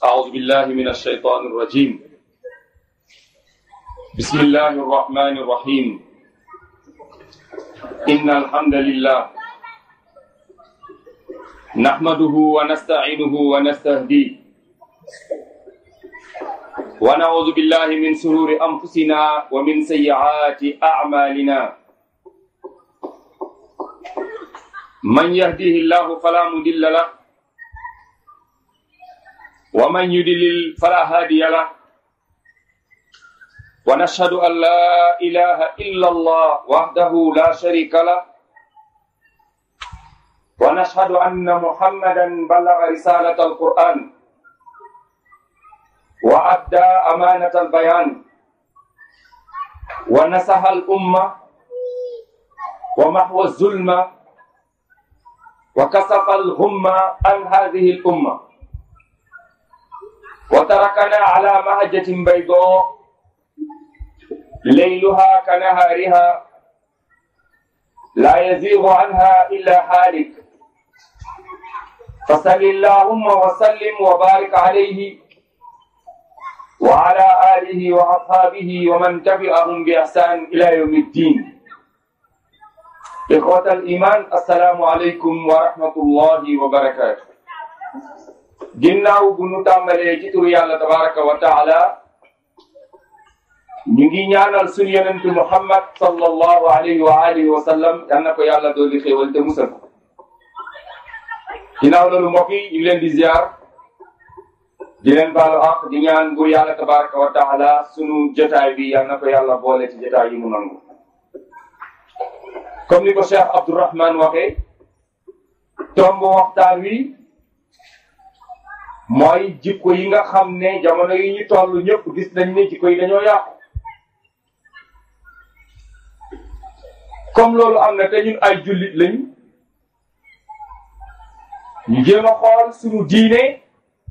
أعوذ بالله من الشيطان الرجيم بسم الله الرحمن الرحيم إن الحمد لله نحمده ونستعينه ونستهديه ونعوذ بالله من سرور أنفسنا ومن سيئات أعمالنا من يهديه الله فلا مضل له ومن يضلل فلا هادي له ونشهد أن لا إله إلا الله وحده لا شريك له ونشهد أن محمدا بلغ رسالة القرآن وأدى أمانة البيان ونصح الأمة ومحو الظلم وكسف الغمة عن هذه الأمة وتركنا على مهجة بيضاء ليلها كنهارها لا يزيغ عنها إلا حالك فصل اللهم وسلم وبارك عليه وعلى آله وأصحابه ومن تبعهم بإحسان إلى يوم الدين إخوة الإيمان السلام عليكم ورحمة الله وبركاته ginnaaw bu nu tàmbalee ci turu yàlla tabaraka wa taala ñu ngi ñaanal suñu yonentu muhammad sallallahu alayhi wa alihi wa sallam yal na ko yàlla dooli xéewal te musal ko ginnaaw loolu mbokk yi ñu ngi leen di ziar di leen baalu àq di ñaan bu yàlla tabaraka wa taala sunu jotaay bi yal na ko yàlla boole ci jotaay yi mu nangu comme ni ko cheikh abdourahman waxee tomb waxtaan wi mooy jikko yi nga xam ne jamono yi ñu toll ñëpp gis nañ ne jikko yi dañoo yàqu comme loolu am na te ñun ay jullit lañ ñu jéem a xool suñu diine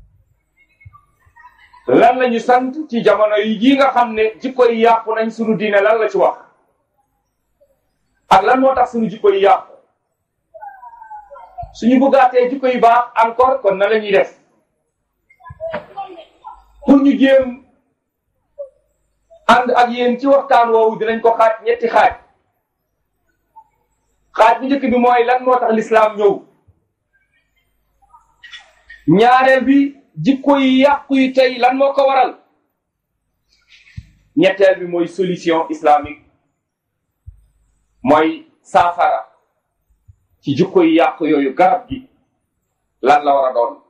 lan la ñu sant ci jamono yi yi nga xam ne jikko yi yàqu nañ suñu diine lan la ci wax ak lan moo tax suñu jikko yi yàqu suñu bëggaatee jikko yi baax encore kon na la ñuy def pour ñu jéem ànd ak yéen ci waxtaan woowu dinañ ko xaaj ñetti xaaj xaaj bu njëkk bi mooy lan moo tax lislaam ñëw ñaareel bi jikko yi yàqu yi tey lan moo ko waral ñetteel bi mooy solution islamique mooy saafara ci jikko yi yàqu yooyu garab gi lan la war a doon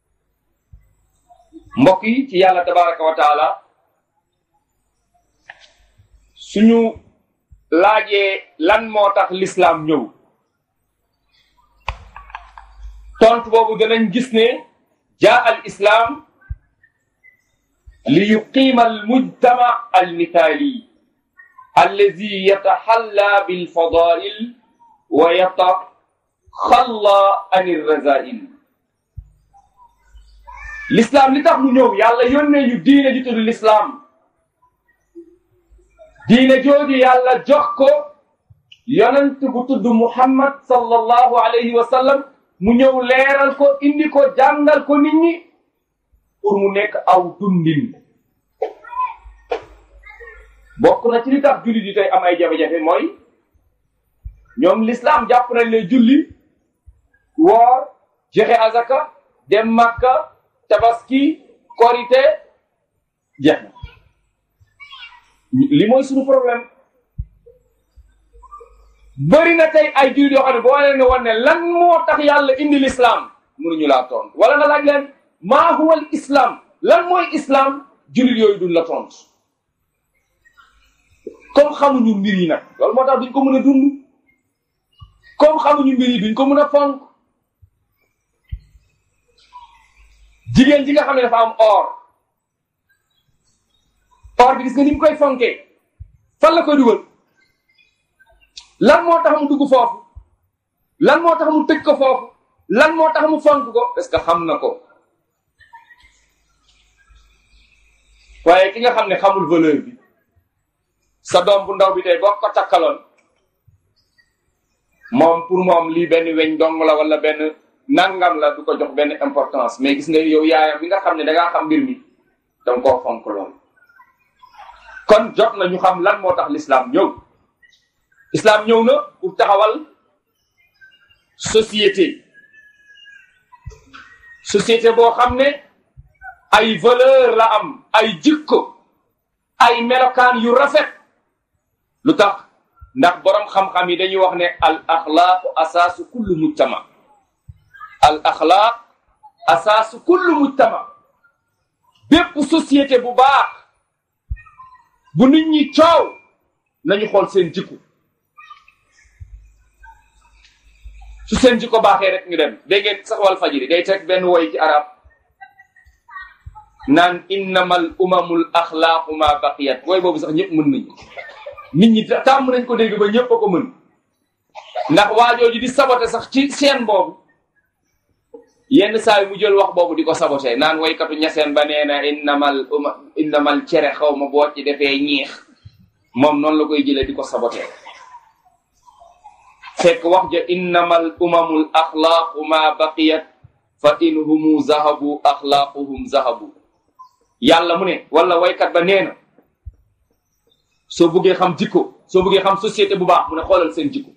mbokk yi ci yàlla tabaraka wa taala suñu laajee lan moo tax lislaam ñëw tontu boobu danañ gis ne jaa al islaam li yuqiima al mujtama al mithaali allazi yataxalla bil fadail wa yataxalla an irrazail l'islam li tax mu ñëw yàlla yónnee ñu diine ji tudd l'islam diine jooju yàlla jox ko yonent bu tudd muhammad sallallahu alayhi wa sallam mu ñëw leeral ko indi ko jàngal ko nit ñi pour mu nekk aw dundin bokk na ci li tax julli di tey am ay jafe-jafe mooy ñoom l'islam jàpp nañ ne julli woor joxe azaka dem makka tabaski korite jeex na li mooy suñu problème bëri na tey ay jullit yoo xam ne boo leen ne woon ne lan moo tax yàlla indi l'islam mënuñu laa tontu wala nga laaj leen maa huwa al islam lan mooy islam jullit yooyu duñ la tontu comme xamuñu mbir yi nag loolu moo tax duñ ko mën a dund comme xamuñu mbir yi duñ ko mën a fonk jigéen ji nga xam ne dafa am or or bi gis nga ni mu koy fonkee fan la koy dugal lan moo tax mu dugg foofu lan moo tax mu tëj ko foofu lan moo tax mu fonk ko parce que xam na ko waaye ki nga xam ne xamul valeur bi sa doom bu ndaw bi tey boo ko takkaloon moom pour moom lii benn weñ dong la wala benn nangam la du ko jox benn importance mais gis nga yow yaayam bi nga xam ne da ngaa xam mbir mi danga koo fonk lool kon jot na ñu xam lan moo tax l'islam ñëw islam ñëw na pour taxawal société société boo xam ne ay valeur la am ay jikko ay melokaan yu rafet lu tax ndax borom xam-xam yi dañuy wax ne al axlaaqu asaasu kullu mujtama al axlaaq asaasu kullu mujtama bépp société bu baax bu nit ñi coow nañu xool seen jikko su seen jikko baaxee rek ñu dem dégg ngeen sax wal fajiri day teg benn woy ci arab naan innamal umamul axlaaqu ma baqiyat wooy boobu sax ñëpp mën nañu nit ñi tàmm nañ ko dégg ba ñëpp a ko mën ndax waajooju di sabote sax ci seen boobu yenn saa yi mu jël wax boobu di ko sabote naan woykatu ñaseen ba nee na innamal uma innamal cere xaw ma boo ci defee ñiix moom noonu la koy jëlee di ko sabote fekk wax ja innamal umamul axlaaqu ma baqiyat fa in humu zahabu axlaaquhum zahabu yàlla mu ne wala waykat ba nee na soo bëggee xam jikko soo bëggee xam société bu baax mu ne xoolal seen jikko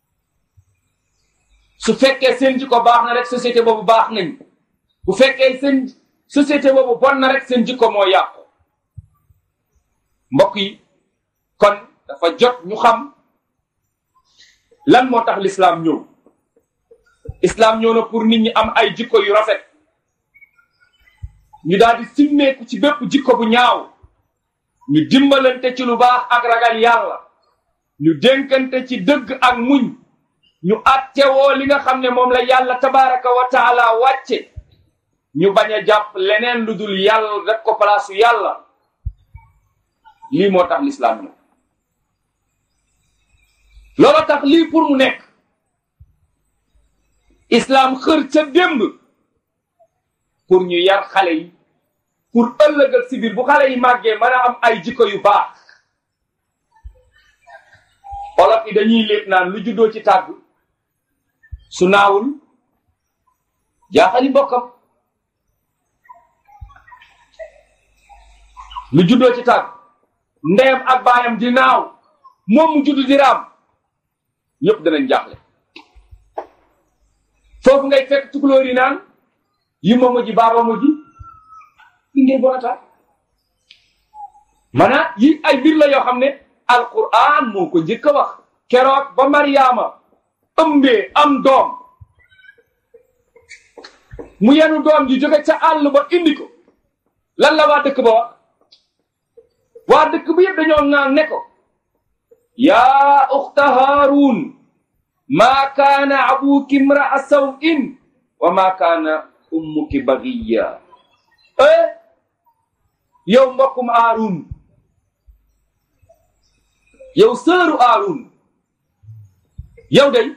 su fekkee seen jikko baax na rek société boobu baax nañ bu fekkee seen société boobu bon na rek seen jikko moo yàqu mbokk yi kon dafa jot ñu xam lan moo tax l'islam ñëw islam ñëw na pour nit ñi am ay jikko yu rafet ñu daal di simmeeku ci bépp jikko bu ñaaw ñu dimbalante ci lu baax ak ragal yàlla ñu dénkante ci dëgg ak muñ ñu attewoo li nga xam ne moom la yàlla tabaraka wa taala wàcce ñu bañ a jàpp leneen lu dul yàlla def ko palaasu yàlla lii moo tax l'islam ñëw loolu tax lii pour mu nekk islam xër ca démb pour ñu yar xale yi pour ëllëgal si biir bu xale yi màggee mën a am ay jikko yu baax olof yi dañuy lépp naan lu juddoo ci tàgg su naawul jaaxali mbokkam lu juddoo ci tàgg ndeyam ak baayam di naaw moom mu judd di raam ñëpp danañ jaaxle foofu ngay fekk tukulóor yi naan yi ma moji baaba moji li ngay bonata maanaam yi ay mbir la yoo xam ne alquran moo ko njëkk a wax keroog ba mariama ëmbee am doom mu yenu doom ji jóge ca àll ba indi ko lan la waa dëkk ba wax waa dëkk bi yëpp dañoo ŋaan ne ko yaa uxta haarun maa kaana abuki imraa sawin wa maa kaana ummuki bagiya eh yow mbokkum haarun yow sëru haarun yow day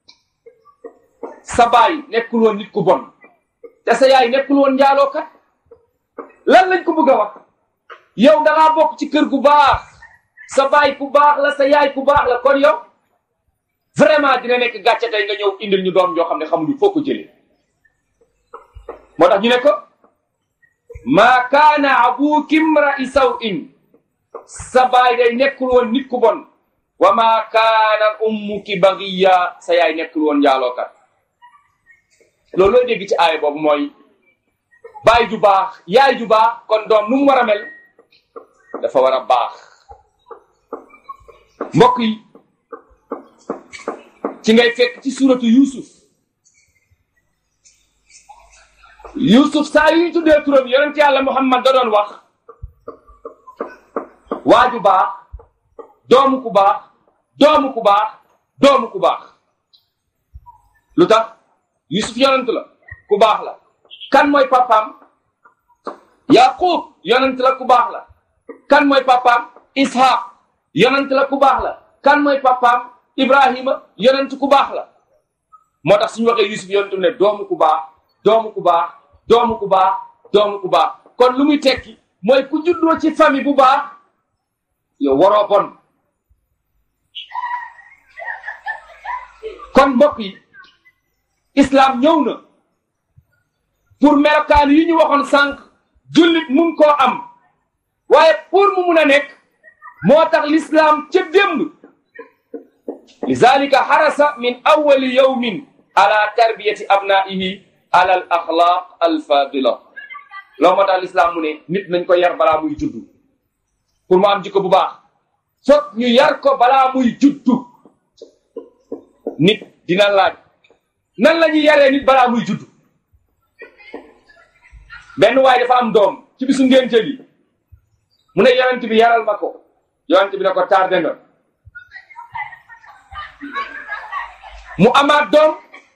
sa baay nekkul woon nit ku bon te sa yaay nekkul woon njaalookat lan lañ ko bëgg a wax yow da ngaa bokk ci kër gu baax sa baay ku baax la sa yaay ku baax la kon yow vraiment dina nekk gàcce tey nga ñëw indil ñu doom joo xam ne xamuñu foo ko jëlee moo tax ñu ne ko maa kaana abuki imra'i saw'in sa baay day nekkul woon nit ku bon wa maa kaana ummuki bagiya sa yaay nekkul woon njaalookat loolu looy dégg ci aaya boobu mooy baay ju baax yaay ju baax kon doom nu mu war a mel dafa war a baax mbokk yi ci ngay fekk ci suratu yusuf yusuf saa yuy tuddee turam yonent yàlla muhammad da doon wax waaju baax doomu ku baax doomu ku baax doomu ku baax lu tax yusuf yonent la ku baax la kan mooy papaam yaqub yonent la ku baax la kan mooy papaam ishaq yonent la ku baax la kan mooy papaam ibrahima yonent ku baax la moo tax suñu waxee yusuf yonent ne doomu ku baax doomu ku baax doomu ku baax doomu ku baax kon lu muy tekki mooy ku juddoo ci famille bu baax yow waroo bon kon mbokk yi islam ñëw na pour melokaan yi ñu waxoon sànq jullit mun koo am waaye pour mu mun a nekk moo tax l'islam ca démb lizalika harasa min awali yawmin ala tarbiyati abnaihi ala al axlaq al fadila loolu moo tax l'islam mu ne nit nañ ko yar balaa muy juddu pour mu am jikko bu baax foog ñu yar ko balaa muy juddu nit dina laaj nan la ñuy yaree nit balaa muy juddu benn waaye dafa am doom ci bisu ngénte bi mu ne yonent bi yaral ma ko yonent bi ne ko tardé nga mu amaat doom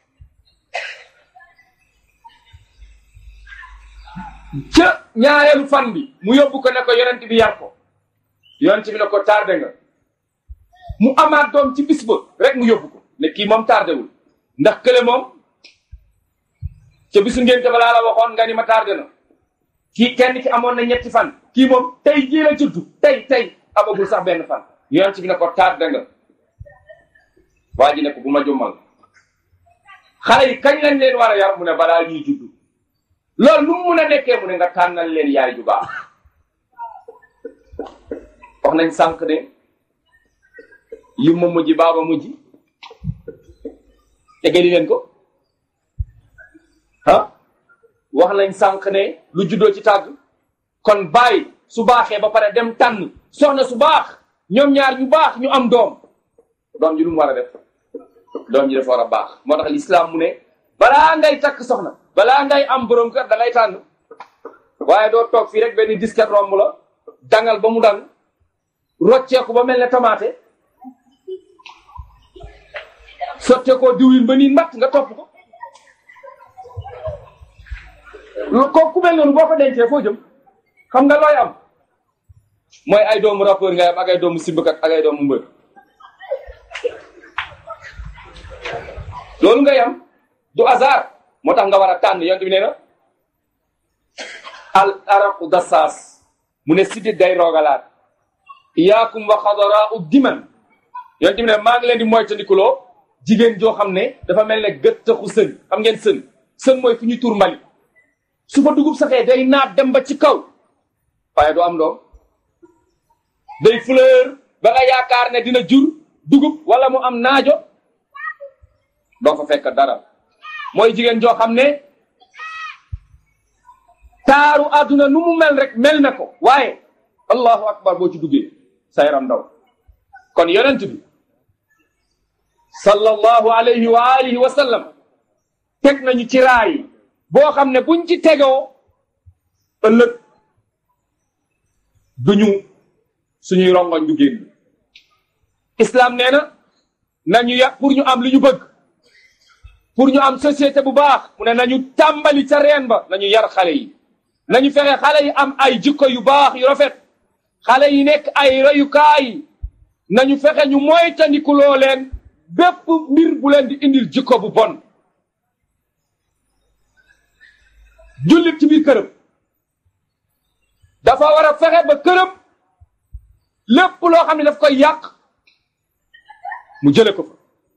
ca ñaareelu fan bi mu yóbbu ko ne ko yonent bi yar ko yonent bi ne ko tardé nga mu amaat doom ci bis ba rek mu yóbbu ko ne kii moom tardé wul ndax kële moom ca bisu ngénte balaa la waxoon nga ni ma tardé na kii kenn ki amoon na ñetti fan kii moom tey jii la juddu tey tey amagul sax benn fan yonent bi ne ko tardé nga waa ji ne ko bu ma jommal xale yi kañ lañ leen war a yar mu ne balaa ñuy juddu loolu nu mu mun a nekkee mu ne nga tànnal leen yaay ju baax wax nañ sànq ne yu ma mujj baaba mujj tegeli leen ko ah wax nañ sànq ne lu juddoo ci tàgg kon bàyyi su baaxee ba pare dem tànn soxna su baax ñoom ñaar ñu baax ñu am doom doom ji lu mu war a def doom ji dafa war a baax moo tax lislaam mu ne balaa ngay takk soxna balaa ngay am borom kër da ngay tànn waaye doo toog fii rek benn disket romb la dangal ba mu dang rocceeku ba mel ne tamaate sotte koo diwlin ba nii mbatt nga topp ko ko ku mel noonu boo ko dencee foo jëm xam nga looy am mooy ay doomu rappeur ngay am ak ay doomu simbakat ak ay doomu mbër loolu ngay am du hasard moo tax nga war a tànn yonent bi nee na al araqu dassaas mu ne sidit day roogalaat iyaakum wa xadara u diman yonent bi ne maa ngi leen di moytandikuloo jigéen joo xam ne dafa mel ne gëttaxu sën xam ngeen sën sën mooy fu ñu tur mbali su fa dugub saxee day naat dem ba ci kaw waaye du am doom day fleur ba nga yaakaar ne dina jur dugub wala mu am naajo doo fa fekk dara mooy jigéen joo xam ne taaru àdduna nu mu mel rek mel na ko waaye allahu akbar boo ci duggee sa yaram ndaw kon yonent bi sallallahu alayhi wa alihi wa sallam teg nañu ci raay boo xam ne buñ ci tegoo ëllëg duñu suñuy rongoñ du génn islam nee na nañu ya pour ñu am li ñu bëgg pour ñu am société bu baax mu ne nañu tàmbali ca reen ba nañu yar xale yi nañu fexe xale yi am ay jikko yu baax yu rafet xale yi nekk ay royukaay nañu fexe ñu moytandikuloo leen bépp mbir bu leen di indil jikko bu bon jullit ci biir këram dafa war a fexe ba këram lépp loo xam ne daf koy yàq mu jële ko fa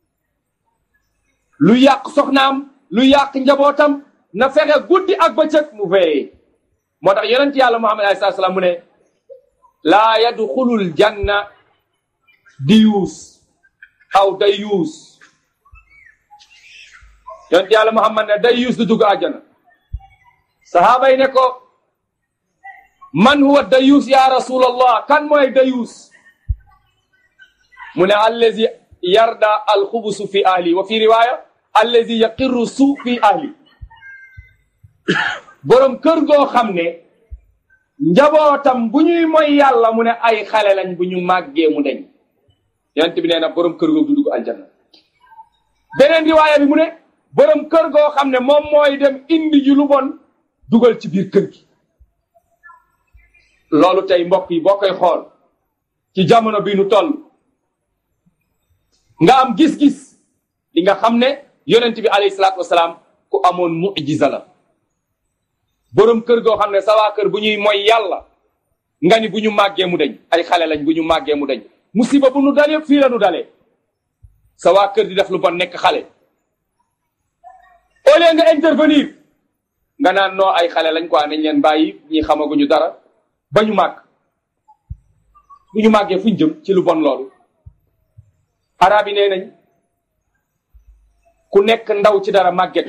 lu yàq soxnaam lu yàq njabootam na fexe guddi ak bëccëg mu veillé moo tax yonent yàlla muhammad alayhi salaam mu ne laa yadxulul janna diyuus aw dayuus yonent yàlla muhammad ne dayuus du dugg àjjana sahaaba yi ne ko man huwa dayuus ya rasulallah kan mooy dayuus mu ne allazi yarda alxubusu fi ahli wa fi riwaya allazi yaqirru su fi ahli borom kër goo xam ne njabootam bu ñuy moy yàlla mu ne ay xale lañ bu ñu màggee mu deñ yonent bi nee na borom kër goo du dugg aljanna beneen riwaaya bi mu ne borom kër goo xam ne moom mooy dem indi ji lu bon dugal ci biir kër gi loolu tey mbokk yi boo koy xool ci jamono bi nu toll nga am gis-gis di nga xam ne yonent bi alayhi salaatu wasalaam ku amoon mujiza la borom kër goo xam ne sa waa kër bu ñuy mooy yàlla nga ni bu ñu màggee mu deñ ay xale lañ bu ñu màggee mu deñ musiba bu nu dal yëpp fii la nu dalee sa waa kër di def lu bon nekk xale au lieu nga intervenir nga naan noo ay xale lañ quoi nañ leen bàyyi ñi xamaguñu dara ba ñu màgg bu ñu màggee fuñ jëm ci lu bon loolu arab yi nee nañ ku nekk ndaw ci dara màgget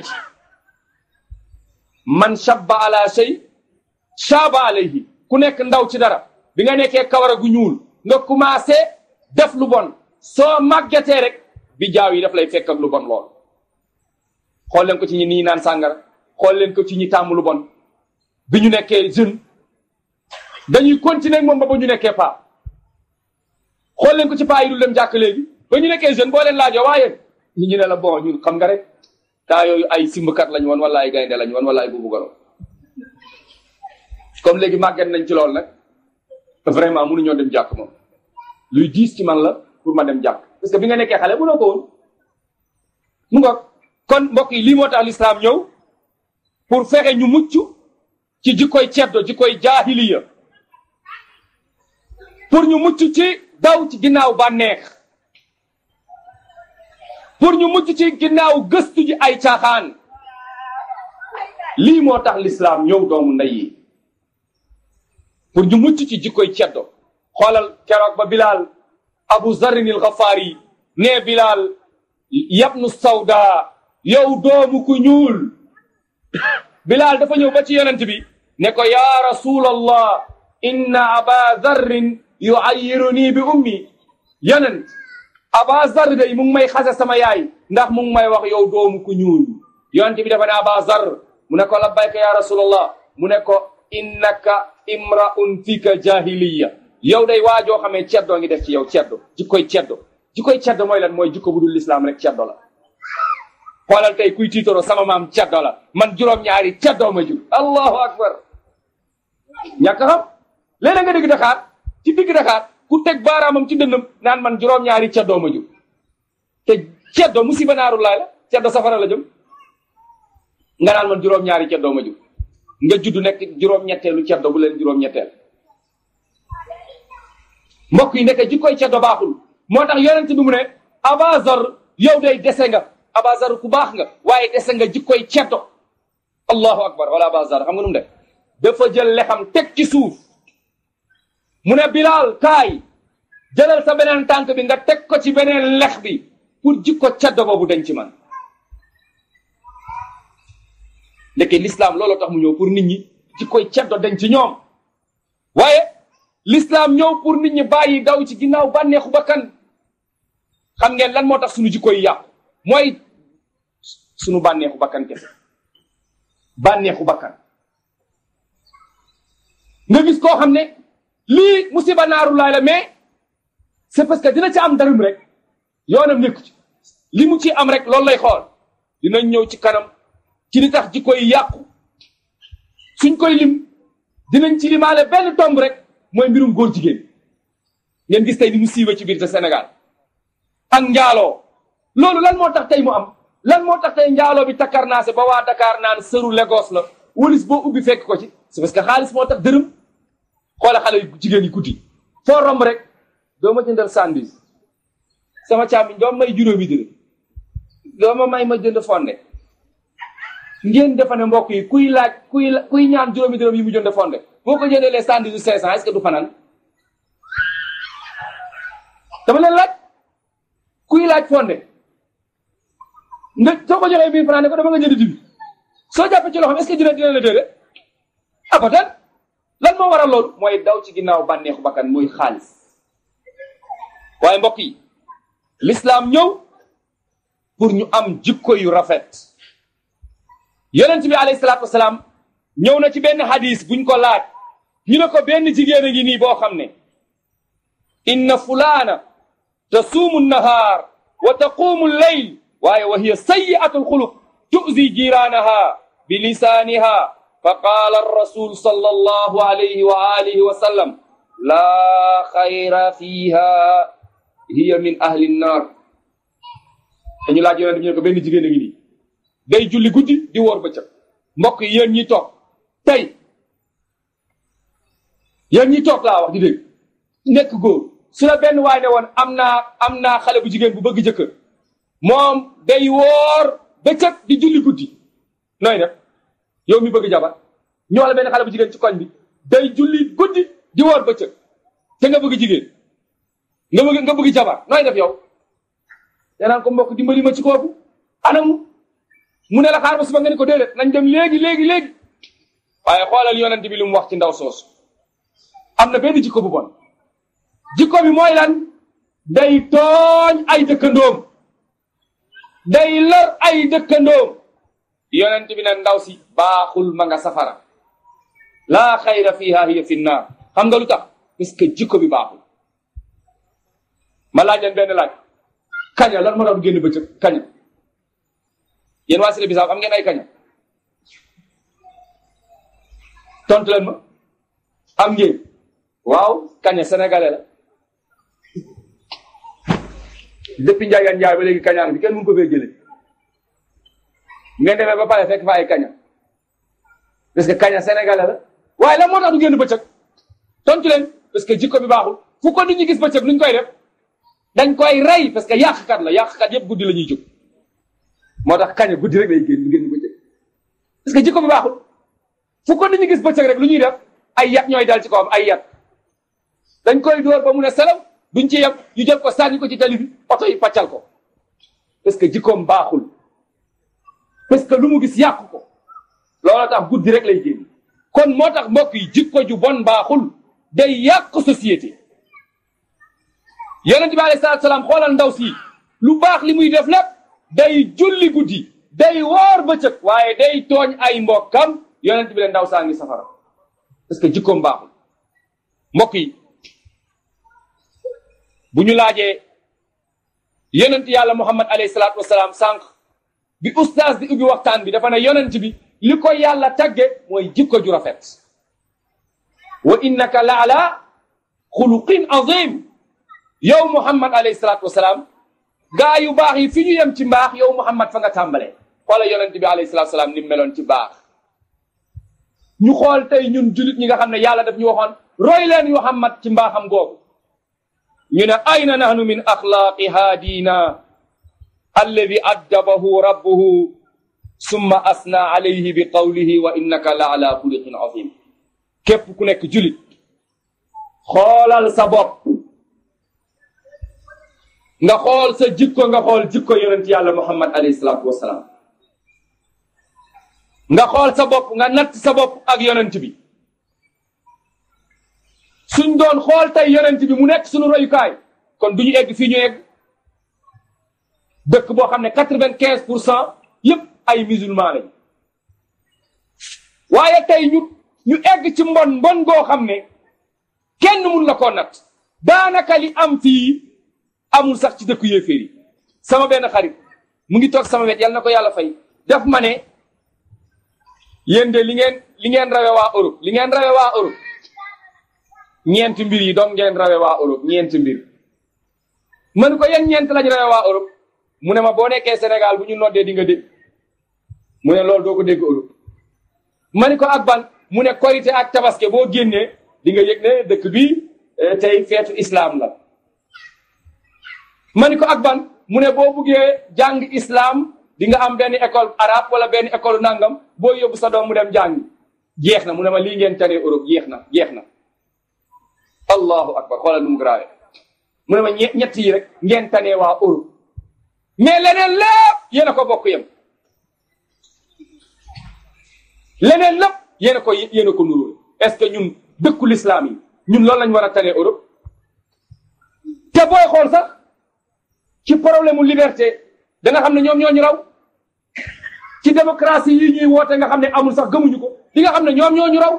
man shabba ala shay shaba alayhi ku nekk ndaw ci dara bi nga nekkee kawara gu ñuul nga commencé def lu bon soo màggetee rek bi jaaw yi daf lay fekk ak lu bon lool xool leen ko ci ñi nii naan sàngara xool leen ko ci ñi tàmm lu bon bi ñu nekkee jeune dañuy continuer moom ba ba ñu nekkee paa xool leen ko ci paa yi dul dem jàkk léegi ba ñu nekkee jeune boo leen laajoo waaye ñi ñu ne la bon ñun xam nga rek taa yooyu ay simbkat lañ woon wala ay gaynde lañ woon wala ay buubu golo comme léegi màgget nañ ci loolu nag vraiment mënuñoo dem jàkk moom luy diis ci man la pour ma dem jàkk parce que bi nga nekkee xale mënoo ko woon mu ngoog kon mbokk yi lii moo tax lislaam ñëw pour fexe ñu mucc ci jikkoy ceddo jikkoy jaahiliya pour ñu mucc ci daw ci ginnaaw bànneex pour ñu mucc ci ginnaaw gëstu ji ay caaxaan lii moo tax lislaam ñëw doomu ndey yi pour ñu mucc ci jikkoy ceddo xoolal keroog ba bilaal abu zarin il xafaari nee bilaal yabnu sawda yow doomu ku ñuul bilaal dafa ñëw ba ci yonent bi ne ko yaa rasulallah inna aba zarrin yuayyiruni bi ummi yonent aba zar day mu ngi may xase sama yaay ndax mu ngi may wax yow doomu ku ñuul yonent bi dafa ne aba zar mu ne ko labbayka ya rasulallah mu ne ko innaka imraun fika jahiliya yow day waajoo xamee ceddoo ngi def ci yow ceddo jikkoy ceddo jikkoy ceddo mooy lan mooy jikko bu dul lislaam rek ceddo la xoolal tey kuy tiitoro sama maam ceddo la man juróom-ñaari ceddoo ma jur allahu akbar ñàkk xam léeg-léeg nga dégg Dakar ci digg Dakar ku teg baaraamam ci dënnam naan man juróom-ñaari ceddoo ma jur te ceddo musiba naaru laay la ceddo safara la jëm nga naan man juróom-ñaari ceddoo ma jur nga judd nekk juróom-ñetteelu ceddo bu leen juróom-ñetteel mbokk yi nekk jikkoy ceddo baaxul moo tax yonent bi mu ne abazar yow day dese nga abazar ku baax nga waaye dese nga jikkoy ceddo allahu akbar wala abazar xam nga nu mu def dafa jël lexam teg ci suuf mu ne bilaal kaay jëlal sa beneen tànk bi nga teg ko ci beneen lex bi pour jikko ceddo boobu dañ ci man ndeke l'islam looloo tax mu ñëw pour nit ñi jikkoy ceddo dañ ci ñoom waaye l'islam ñëw pour nit ñi bàyyi daw ci ginnaaw bànneexu bakkan xam ngeen lan moo tax suñu jikko yi yàqu mooy suñu bànneexu bakkan kese bànneexu bakkan nga gis koo xam ne lii musiba naaru laay la mais c'est parce que dina ci am darum rek yoonam nekku ci li mu ci am rek loolu lay xool dinañ ñëw ci kanam ci li tax jikko yi yàqu suñ koy lim dinañ ci limaale benn tomb rek mooy mbirum góor jigéen ngeen gis tey ni mu siiwee ci biir te Sénégal ak njaaloo loolu lan moo tax tey mu am lan moo tax tey njaaloo bi takkarnaase ba waa Dakar naan sëru Lagos la walis boo ubbi fekk ko ci c'est parce que xaalis moo tax dërëm xoola xale yu jigéen yi guddi foo romb rek doo ma jëndal sandwich sama càmmiñ doo may juróomi dërëm doo ma may ma jënd fonde ngeen defa ne mbokk yi kuy laaj kuy kuy ñaan juróomi dërëm yi mu jënd fonde boo ko jëndee les sandwich cinq cent est-ce que du fanaan dama leen laaj kuy laaj fonde nga soo ko joxee mille francs ne ko dama nga jënd dibi soo jàppee ci loxoom est-ce que dina dina la déedéet abadan lan moo waral loolu mooy daw ci ginnaaw bànneexu bakkan muy xaalis waaye mbokk yi l'islam ñëw pour ñu am jikko yu rafet yonent bi alayhi salaatu wasalaam ñëw na ci benn hadis buñ ko laaj ñu ne ko benn jigéen a ngi nii boo xam ne inna fulaana tasuumu nahaar wa taquumu leyl waaye wa hiya sayi'atu alxuluq tu'zi jiraanaha bi lisaaniha fa qaala arrasul sallallahu alayhi wa alihi wa sallam laa xayra fiiha hiya min ahli nnaar dañu laaj yonent bi ñu ne ko benn jigéen a ngi nii day julli guddi di woor bëccëg mbokk yi yéen ñi toog tey yéen ñi toog laa wax di dégg nekk góor su la benn waay ne woon am naa am naa xale bu jigéen bu bëgg jëkkër moom day woor bëccëg di julli guddi nooy def yow mi bëgg jabar ñoo la benn xale bu jigéen ci koñ bi day julli guddi di woor bëccëg te nga bëgg jigéen nga bëgg nga bëgg jabar nooy def yow danaan ko mbokk dimbali ma ci kooku anamu mu ne la xaar ba suba nga ne ko déedéet nañ dem léegi léegi léegi waaye xoolal yonent bi lu mu wax ci ndaw soosu am na benn jikko bu bon jikko bi mooy lan day tooñ ay dëkkandoom day lor ay dëkkandoom yonent bi ne ndaw si baaxul ma nga safara laa xayra fiha hiya fi naar xam nga lu tax parce que jikko bi baaxul ma laaj leen benn laaj kaña lan moo tax du génn bëccëg kaña yéen waa Sile Bisaab am ngeen ay kaña tontu leen ma am ngeen waaw kaña sénégalais la depuis Ndiaye Ndiaye ba léegi kañaan bi kenn mënu ko fee jëlee ngeen demee ba pare fekk fa ay kaña parce que kaña sénégalais la waaye lan moo tax du génn bëccëg tontu leen parce que jikko bi baaxul fu ko nit ñi gis bëccëg nuñ koy def dañ koy rey parce que yàqkat la yàqkat yëpp guddi la ñuy jóg moo tax kaña guddi rek lay génn du génn bëccëg parce que jikko bi baaxul fu ko nit ñi gis bëccëg rek lu ñuy def ay yat ñooy dal ci kawam ay yat dañ koy dóor ba mun a selam duñ ci yem ñu jël ko sànni ko ci tali bi oto yi paccal ko parce que jikkoom baaxul parce que lu mu gis yàq ko loolu tax guddi rek lay génn kon moo tax mbokk yi jikko ju bon baaxul day yàq société yonent bi alayhi salaatu salaam xoolal ndaw si lu baax li muy def lépp day julli guddi day woor bëccëg waaye day tooñ ay mbokkam yonent bi leen ndaw saa ngi safara parce que jikkoom baaxul mbokk yi bu ñu laajee yonent yàlla muhammad alayhi salaatu wasalaam sànq bi ustaas di ubbi waxtaan bi dafa ne yonent bi li ko yàlla tagge mooy jikko ju rafet wa innaka la ala xuluqin azim yow muhammad alayhi salaatu wasalaam gaa yu baax yi fi ñu yem ci mbaax yow muhammad fa nga tàmbalee xoola yonent bi alayhi salaatu wasalaam ni mu meloon ci baax ñu xool tey ñun julit ñi nga xam ne yàlla daf ñu waxoon roy leen muhammad ci mbaaxam googu ñu ne ayna nahnu min axlaaqi haadina alladi addabahu rabbuhu summa asna alayhi bi qawlihi wa innaka la ala xuliqin azim képp ku nekk julit xoolal sa bopp nga xool sa jikko nga xool jikko yonent yàlla muhammad alayhi salaatu wasalaam nga xool sa bopp nga natt sa bopp ak yonent bi suñ doon xool tey yonent bi mu nekk suñu royukaay kon du ñu egg fii ñu egg dëkk boo xam ne quatre-vingt-quinze pour cent yëpp ay musulman lañ waaye tey ñu ñu egg ci mbon mbon goo xam ne kenn mun la koo natt daanaka li am fii amul sax ci dëkku yéeféer yi sama benn xarit mu ngi toog sama wet yal na ko yàlla fay def ma ne yéen de li ngeen li ngeen rawe waa Europe li ngeen rawe waa Europe ñeenti mbir yi donc ngeen rawe waa Europe ñeenti mbir man ko yan ñeent lañ rawe waa Europe mu ne ma boo nekkee Sénégal bu ñu noddee di nga dégg mu ne loolu doo ko dégg Europe ma ni ko ak ban mu ne korité ak tabaske boo génnee di nga yëg ne dëkk bi tey feetu islam la ma ni ko ak ban mu ne boo buggee jàng islam di nga am benn école arabe wala benn école nangam boo yóbbu sa doom mu dem jàng jeex na mu ne ma lii ngeen tanee Europe jeex na jeex na allahu akbar xoolal nu mu grave mu ne ma ñett yi rek ngeen tanee waa Europe mais leneen lépp yéen a ko bokk yem leneen lépp yéen a ko yéen a ko nuróole est-ce que ñun dëkku l'islam yi ñun loolu lañ war a tanee Europe te booy xool sax ci problème mu liberté da nga xam ne ñoom ñoo ñu raw ci démocratie yi ñuy woote nga xam ne amul sax gëmuñu ko li nga xam ne ñoom ñoo ñu raw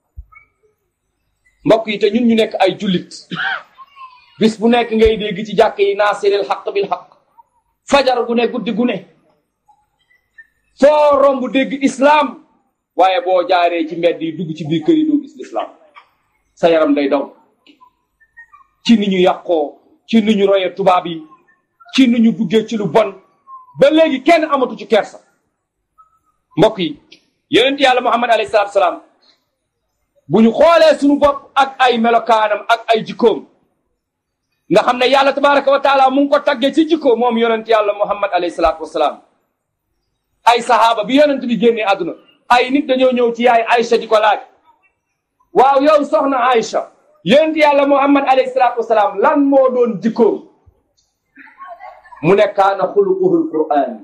mbokk yi te ñun ñu nekk ay jullit bis bu nekk ngay dégg ci jàkk yi naasiril xaq bil xaq fajar gu ne guddi gu ne foo romb dégg islam waaye boo jaaree ci mbedd yi dugg ci biir kër yi doo gis l'islam sa yaram day daw ci ni ñu yàqoo ci ni ñu royee tubaab yi ci ni ñu duggee ci lu bon ba léegi kenn amatu ci kersa mbokk yi yonent yàlla muhammad alayhi salaatu salaam bu ñu xoolee suñu bopp ak ay melokaanam ak ay jikkoom nga xam ne yàlla tabaraka wa taala mu ngi ko taggee ci jikko moom yonent yàlla muhammad alayhi salaatu wasalaam ay sahaaba bi yonent bi génnee àdduna ay nit dañoo ñëw ci yaay Aïcha di ko laaj waaw yow soxna Aïcha yonent yàlla Muhammad alayhi salaatu wasalaam lan moo doon jikkoom mu ne kaana xuluquhul Qur'an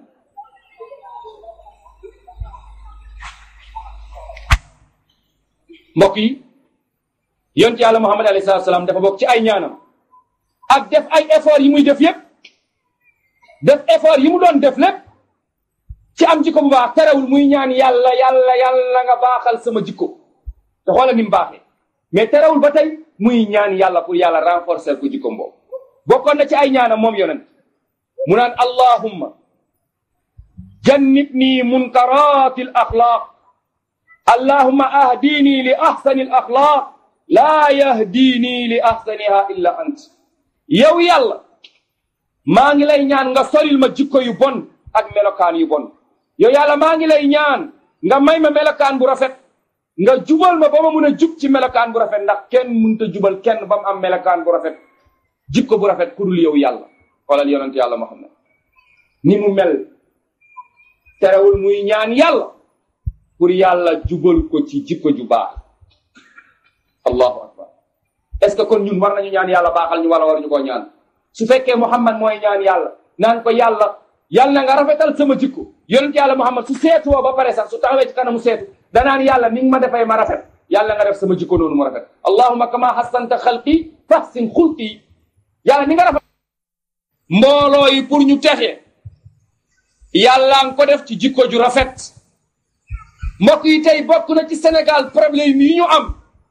mbokk yi yonent yàlla Muhammad alayhi salaatu wasalaam dafa bokk ci ay ñaanam ak def ay effort yi muy def yépp def effort yi mu doon def lépp ci am jikko bu baax terewul muy ñaan yàlla yàlla yàlla nga baaxal sama jikko te xoola ni mu baaxee mais terewul ba tey muy ñaan yàlla pour yàlla renforcer ko jikko boobu bokkoon na ci ay ñaanam moom yonent mu naan allahumma jannibni munkarati al axlaaq allahumma ahdini li ahsani al axlaaq laa yahdini li ahsaniha illa ant yow yàlla maa ngi lay ñaan nga solil ma jikko yu bon ak melokaan yu bon yow yàlla maa ngi lay ñaan nga may ma melokaan bu rafet nga jubal ma ba ma mun a jub ci melokaan bu rafet ndax kenn mënut a jubal kenn ba mu am melokaan bu rafet jikko bu rafet ku dul yow yàlla xoolal yonent yàlla Muhammad ni mu mel terewul muy ñaan yàlla pour yàlla jubal ko ci jikko ju baax allahu akbar est ce que kon ñun war nañu ñaan yàlla baaxal ñu wala war ñu koo ñaan su fekkee Muhammad mooy ñaan yàlla naan ko yàlla yàlla na nga rafetal sama jikko yonent yàlla Muhammad su seetuwoo ba pare sax su taxawee ci kanamu seetu danaan yàlla ni nga ma defee ma rafet yàlla nga def sama jikko noonu mu rafet allahumma kama hassanta xalqi fahsin xulqi yàlla ni nga rafet mbooloo yi pour ñu texe yàlla nga ko def ci jikko ju rafet mbokk yi tey bokk na ci Sénégal problème yi ñu am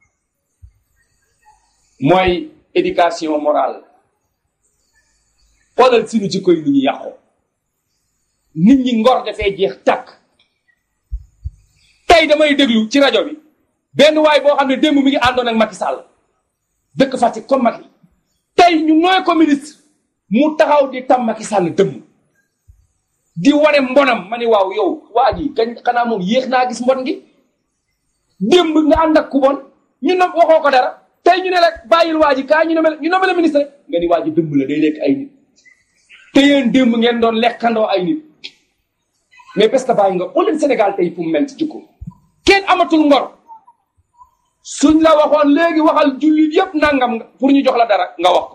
mooy éducation morale xoolal suñu jikko yi ni ñu yàqoo nit ñi ngor dafay jeex tàkk tey damay déglu ci rajo bi benn waay boo xam ne démb mi ngi àndoon ak Macky Sall dëkk Fatick comme Macky tey ñu nooy ko ministre mu taxaw di tam Macky Sall dëmm di wane mbonam ma ni waaw yow waa ji kañ xanaa moom yéex naa gis mbon gi démb nga ànd ak ku bon ñu ne waxoo ko dara tey ñu ne rek bàyyil waa ji kaa ñu ne ñu ne ministre nga ni waa ji dëmm la day lekk ay nit te yéen démb ngeen doon lekkandoo ay nit mais parce que bàyyi nga xool leen Sénégal tey fu mu mel ci jikko kenn amatul ngor suñ la waxoon léegi waxal jullit yépp nangam pour ñu jox la dara nga wax ko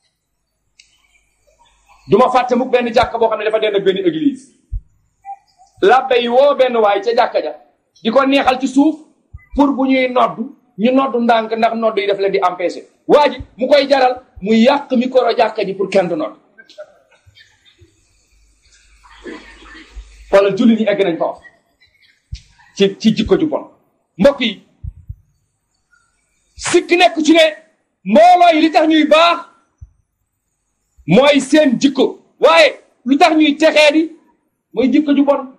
duma fàtte mukk benn jàkk boo xam ne dafa dend ak benn église labbe yi woo benn waay ca jàkka ja di ko neexal ci suuf pour bu ñuy noddu ñu noddu ndànk ndax noddu yi daf leen di empêcher waa ji mu koy jaral mu yàq micro jàkka ji pour kenn du nodd xoolal julli ñi egg nañ foofu ci ci jikko ju bon mbokk yi sikk nekk ci ne mbooloo yi li tax ñuy baax mooy seen jikko waaye lu tax ñuy texee di mooy jikko ju bon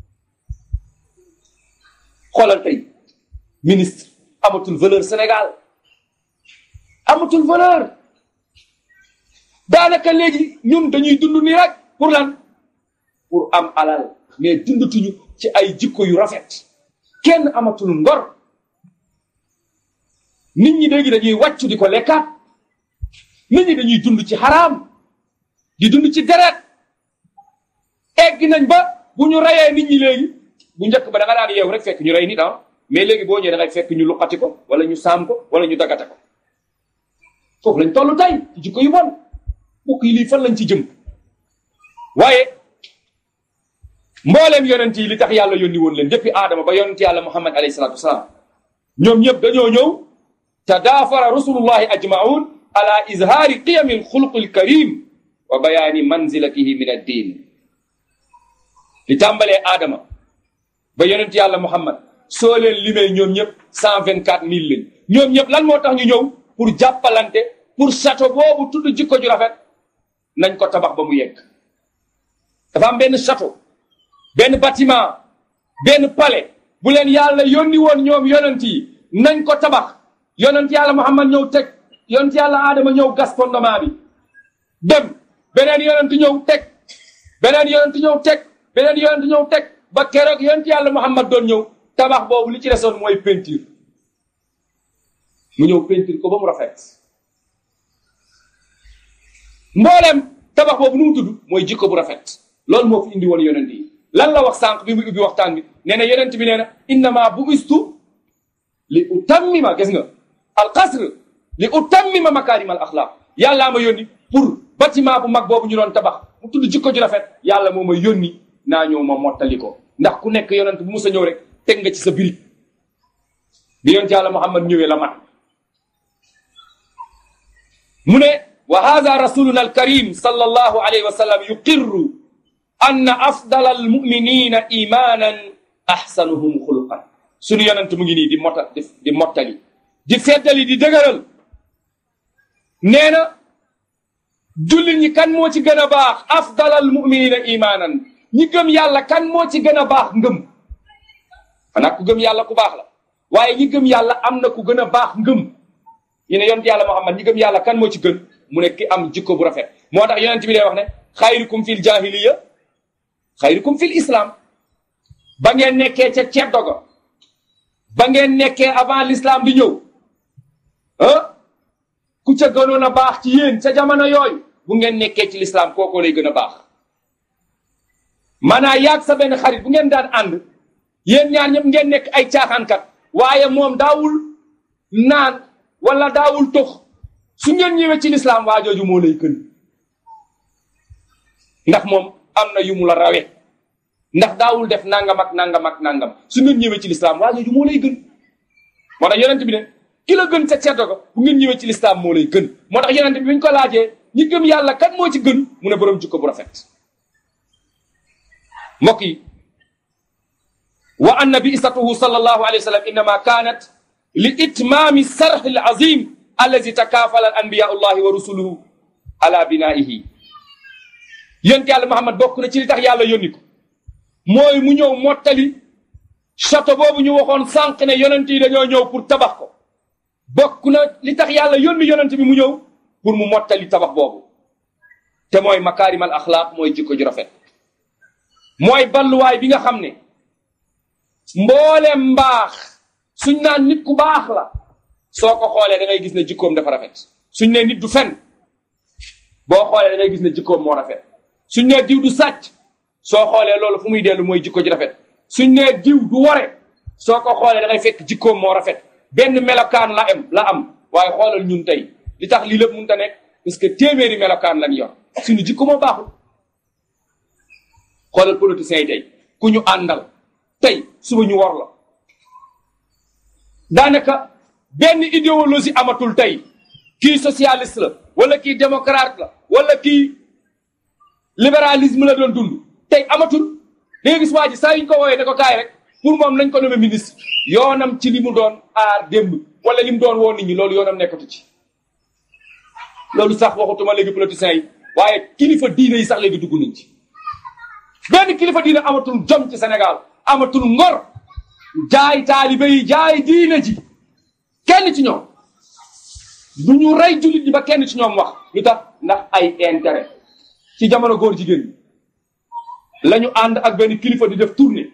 xoolal tey ministre amatul valeur Sénégal amatul valeur daanaka léegi ñun dañuy dund nii rek pour lan pour am alal mais dundatuñu ci ay jikko yu rafet kenn amatul ngor nit ñi léegi dañuy wàccu di ko lekkaat nit ñi dañuy dund ci xaraam di dund ci deret egg nañ ba bu ñu reyee nit ñi léegi bu njëkk ba da nga daan yeew rek fekk ñu rey nit ah mais léegi boo ñëwee da ngay fekk ñu luqati ko wala ñu saam ko wala ñu dagate ko foofu lañ toll tey ci jikko yu bon bokk yi lii fan lañ ci jëm waaye mbooleem yonent yi li tax yàlla yónni woon leen depuis aadama ba yonent yàlla muhammad alayhi salatu wasalaam ñoom ñëpp dañoo ñëw tadaafara rusulullahi ajmaun ala izhaari qiyami alxuluqi alkarim wa bayaani manzilatihi min addin li tàmbalee aadama ba yonent yàlla muhammad soo leen limee ñoom ñëpp cent vingt quatre mille lañ ñoom ñëpp lan moo tax ñu ñëw pour jàppalante pour château boobu tudd jikko ju rafet nañ ko tabax ba mu yegg dafa am benn château benn bâtiment benn palais bu leen yàlla yónni woon ñoom yonent yi nañ ko tabax yonent yàlla muhammad ñëw teg yonent yàlla aadama ñëw gas fondement bi dem beneen yonent ñëw teg beneen yonent ñëw teg beneen yonent ñëw teg ba keroog yonent yàlla muhammad doon ñëw tabax boobu li ci desoon mooy peinture mu ñëw peinture ko ba mu rafet mbooleem tabax boobu nu mu tudd mooy jikko bu rafet loolu moo fi indi woon yonent yi lan la wax sànq bi muy ubbi waxtaan bi nee na yonent bi nee na innama bu istu li utammima gis nga al qasr li utammima makarim al axlaq yàllaa ma yónni pour bâtiment bu mag boobu ñu doon tabax mu tudd jikko ju rafet yàlla moo ma yónni naa ñëw ma mottali ko ndax ku nekk yonent bu musa ñëw rek teg nga ci sa birig bi yonent yàlla muhammad ñëwee la mat mu ne wa hada rasuluna alkarim sallallahu alayhi wa sallam yuqirru anna afdala almuminina imanan ahsanuhum xuluqan sunu yonent mu ngi nii di mota di mottali di feddali di dëgëral nee na jullit ñi kan moo ci gën a baax afdal almuminina imanan ñi gëm yàlla kan moo ci gën a baax ngëm xanaa ku gëm yàlla ku baax la waaye ñi gëm yàlla am na ku gën a baax ngëm ñu ne yonent yàlla Muhammad ñi gëm yàlla kan moo ci gën mu ne ki am jikko bu rafet moo tax yonent bi day wax ne xayrukum fil jahiliya xayrukum fil islam ba ngeen nekkee ca ceeb doga ba ngeen nekkee avant l'islam di ñëw ah ku ca gënoon a baax ci yéen ca jamono yooyu bu ngeen nekkee ci l'islam kookoo lay gën a baax maanaa yaag sa benn xarit bu ngeen daan ànd yéen ñaar ñëpp ngeen nekk ay caaxaankat waaye moom daawul naan wala daawul tox su ngeen ñëwee ci lislaam waa jooju moo lay gën ndax moom am na yu mu la rawe ndax daawul def nangam ak nangam ak nangam su ngeen ñëwee ci lislaam waa jooju moo lay gën moo tax yonent bi ne ki la gën ca ceddo ko bu ngeen ñëwee ci lislaam moo lay gën moo tax yonent bi ñu ko laajee ñi gëm yàlla kan moo ci gën mu ne borom jikko bu rafet mbokk yi wa anna bi'satuhu sallallahu alayhi wa sallam innama kanat li itmaami sarh al azim allazi takaafala al anbiya allahi wa rusuluhu ala binaihi yonent yàlla Muhammad bokk na ci li tax yàlla yónni ko mooy mu ñëw mottali château boobu ñu waxoon sànq ne yonent yi dañoo ñëw pour tabax ko bokk na li tax yàlla yónni yonent bi mu ñëw pour mu mottali tabax boobu te mooy makaarim al axlaaq mooy jikko ju rafet mooy balluwaay bi nga xam ne mboolem mbaax suñ naan nit ku baax la soo ko xoolee da ngay gis ne jikkoom dafa rafet suñ ne nit du fen boo xoolee da ngay gis ne jikkoom moo rafet suñ ne diw du sàcc soo xoolee loolu fu muy dellu mooy jikko ji rafet suñ ne diw du ware soo ko xoolee da ngay fekk jikkoom moo rafet benn melokaan la am la am waaye xoolal ñun tey li tax lii lépp mënut a nekk parce que téeméeri melokaan lañ yor suñu jikko moo baaxul xoolal politiciens yi tey ku ñu àndal tey suba ñu war la daanaka benn idéologie amatul tey kii socialiste la wala kii démocrate la wala kii libéralisme la doon dund tey amatul da nga gis waa ji saa yu ñu ko woowee ne ko kaay rek pour moom nañ ko nommé ministre yoonam ci li mu doon aar démb wala li mu doon woo nit ñi loolu yoonam nekkatu ci loolu sax waxutuma léegi politiciens yi waaye kilifa diine yi sax léegi dugg nañ ci benn kilifa diine amatul jom ci Sénégal amatul ngor jaay taalibe yi jaay diine ji kenn ci ñoom du ñu rey jullit ñi ba kenn ci ñoom wax lu tax ndax ay intérêt ci jamono góor jigéen ñi la ñu ànd ak benn kilifa di def tournée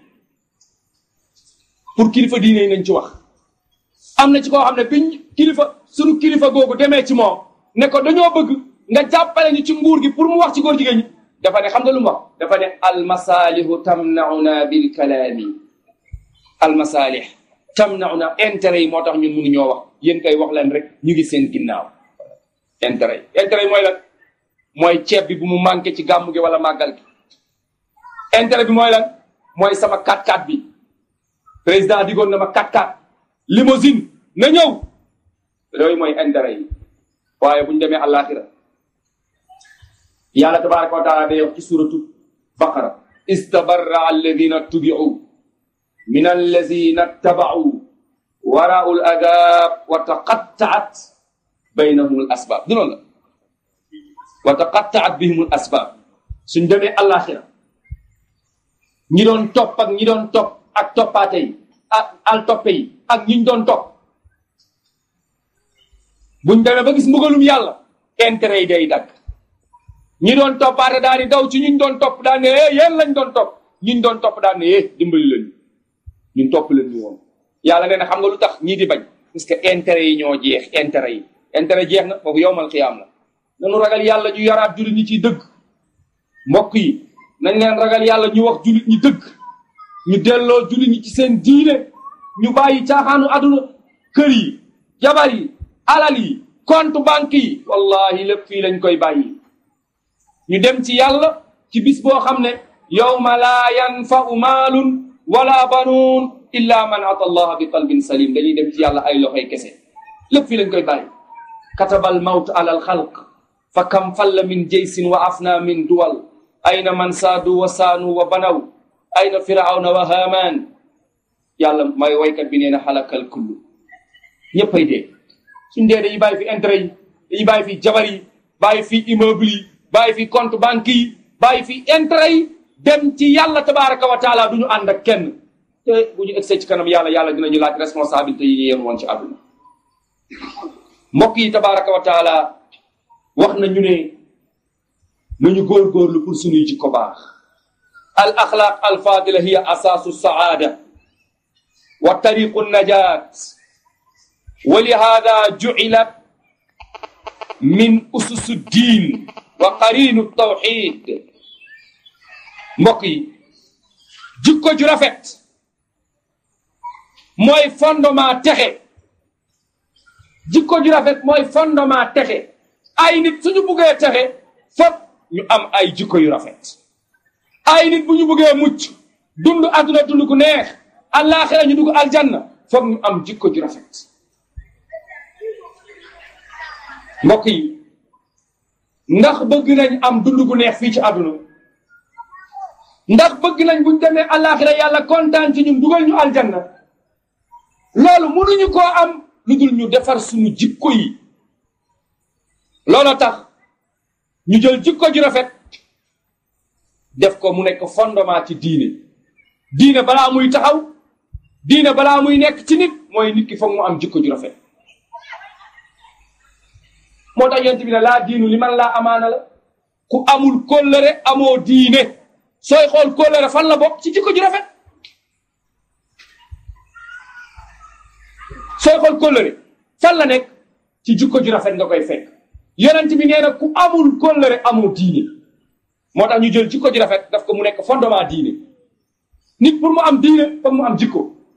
pour kilifa diine yi nañ ci wax am na ci koo xam ne biñ kilifa sunu kilifa googu demee ci moom ne ko dañoo bëgg nga jàppale ñu ci nguur gi pour mu wax ci góor jigéen ñi dafa ne xam nga lu mu wax dafa ne almasalihu tamnauna bil kalaami almasalih tamnauna intérêt yi moo tax ñun mënu ñoo wax yéen kay wax leen rek ñu ngi seen ginnaaw intérêt yi intérêt yi mooy lan mooy ceeb bi bu mu manqué ci gàmmu gi wala màggal gi intérêt bi mooy lan mooy sama 4x4 bi président digoon na ma 4x4 limousine na ñëw yooyu mooy intérêt yi waaye bu ñu demee àllaaxira yàlla tabaraka wa taala day wax ci suratu baqara istabarra alladina tubiu min alladina tabau waraau l adab wa taqattaat baynahum l asbab du noonu la wa taqattaat bihim l asbab suñ demee àllaaxira ñi doon topp ak ñi doon topp ak toppaate yi ak al toppe yi ak ñiñ doon topp buñ demee ba gis mbugalum yàlla intérêt yi day dagg ñi doon toppaate daal di daw ci ñuñ doon topp daan ne eh yéen lañ doon topp ñiñ doon topp daan ne eh dimbali leen ñun topp leen ñu woon yàlla nee na xam nga lu tax ñii di bañ parce que intérêt yi ñoo jeex intérêt yi intérêt jeex na foofu yowmal xiyaam la nanu ragal yàlla ñu yaraat jullit ñi ciy dëgg mbokk yi nañ leen ragal yàlla ñu wax jullit ñi dëgg ñu delloo jullit ñi ci seen diine ñu bàyyi caaxaanu àdduna kër yi jabar yi alal yi compte banque yi wallahi lépp fii lañ koy bàyyi ñu dem ci yàlla ci bis boo xam ne yawma laa yanfa'u maalun wala banuun illa man ata allaha bi qalbin salim dañuy dem ci yàlla ay loxoy kese lépp fii lañ koy bàyyi kataba al mawt ala al xalq fa kam falla min jaysin wa afna min duwal ayna man saadu wa saanu wa banaw ayna firawna wa haman yàlla may waykat bi nee na xalakal kullu ñëpp ay dee suñ dee dañuy bàyyi fi intérêt yi dañuy bàyyi fi jabar yi bàyyi fi immeuble yi bàyyi fi compte banque yi bàyyi fi intérêt yi dem ci yàlla tabaraka wa taala du ñu ànd ak kenn te bu ñu egsee ci kanam yàlla yàlla dinañu laaj responsabilité yi ñu yéen woon ci àdduna mbokk yi tabaraka wa taala wax na ñu ne nañu góorgóorlu pour suñuy jikko baax al axlaaq al fadila hiya asaasu saada wa tariqu najat wa lihada jucilat min ususu diin wa qarinu tawxid mbokk yi jikko ju rafet mooy fondement texe jikko ju rafet mooy fondement texe ay nit suñu buggee texe fop ñu am ay jikko yu rafet ay nit bu ñu buggee mucc dund adduna dund ku neex àllaaxira ñu dugg aljanna foog ñu am jikko ju rafet mbokk yi ndax bëgg nañ am dund gu neex fii ci àdduna ndax bëgg nañ buñ demee àllaaxira yàlla kontaan ci ñun dugal ñu aljanna loolu mënuñu koo am lu dul ñu defar suñu jikko yi looloo tax ñu jël jikko ju rafet def ko mu nekk fondement ci diine diine balaa muy taxaw diine balaa muy nekk ci nit mooy nit ki foog mu am jikko ju rafet moo tax yonent bi ne laa diinu li man laa amaana la ku amul kóllëre amoo diine sooy xool kóllëre fan la bokk ci jikko ju rafet sooy xool kóllëre fan la nekk ci jikko ju rafet nga koy fekk yonent bi nee na ku amul kóllëre amoo diine moo tax ñu jël jikko ju rafet daf ko mu nekk fondement diine nit pour mu am diine foog mu am jikko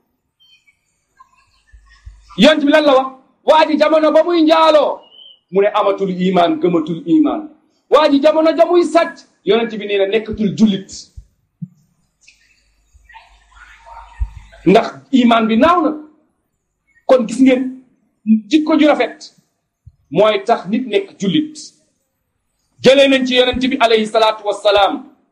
yonent bi lan la wax waa ji jamono ba muy njaaloo mu ne amatul imaan gëmatul imaan waa ji jamono ja muy sàcc yonent bi nee na nekkatul jullit ndax imaan bi naaw na kon gis ngeen jikko ju rafet mooy tax nit nekk jullit jëlee nañ ci yonent bi alayhi salaatu wassalaam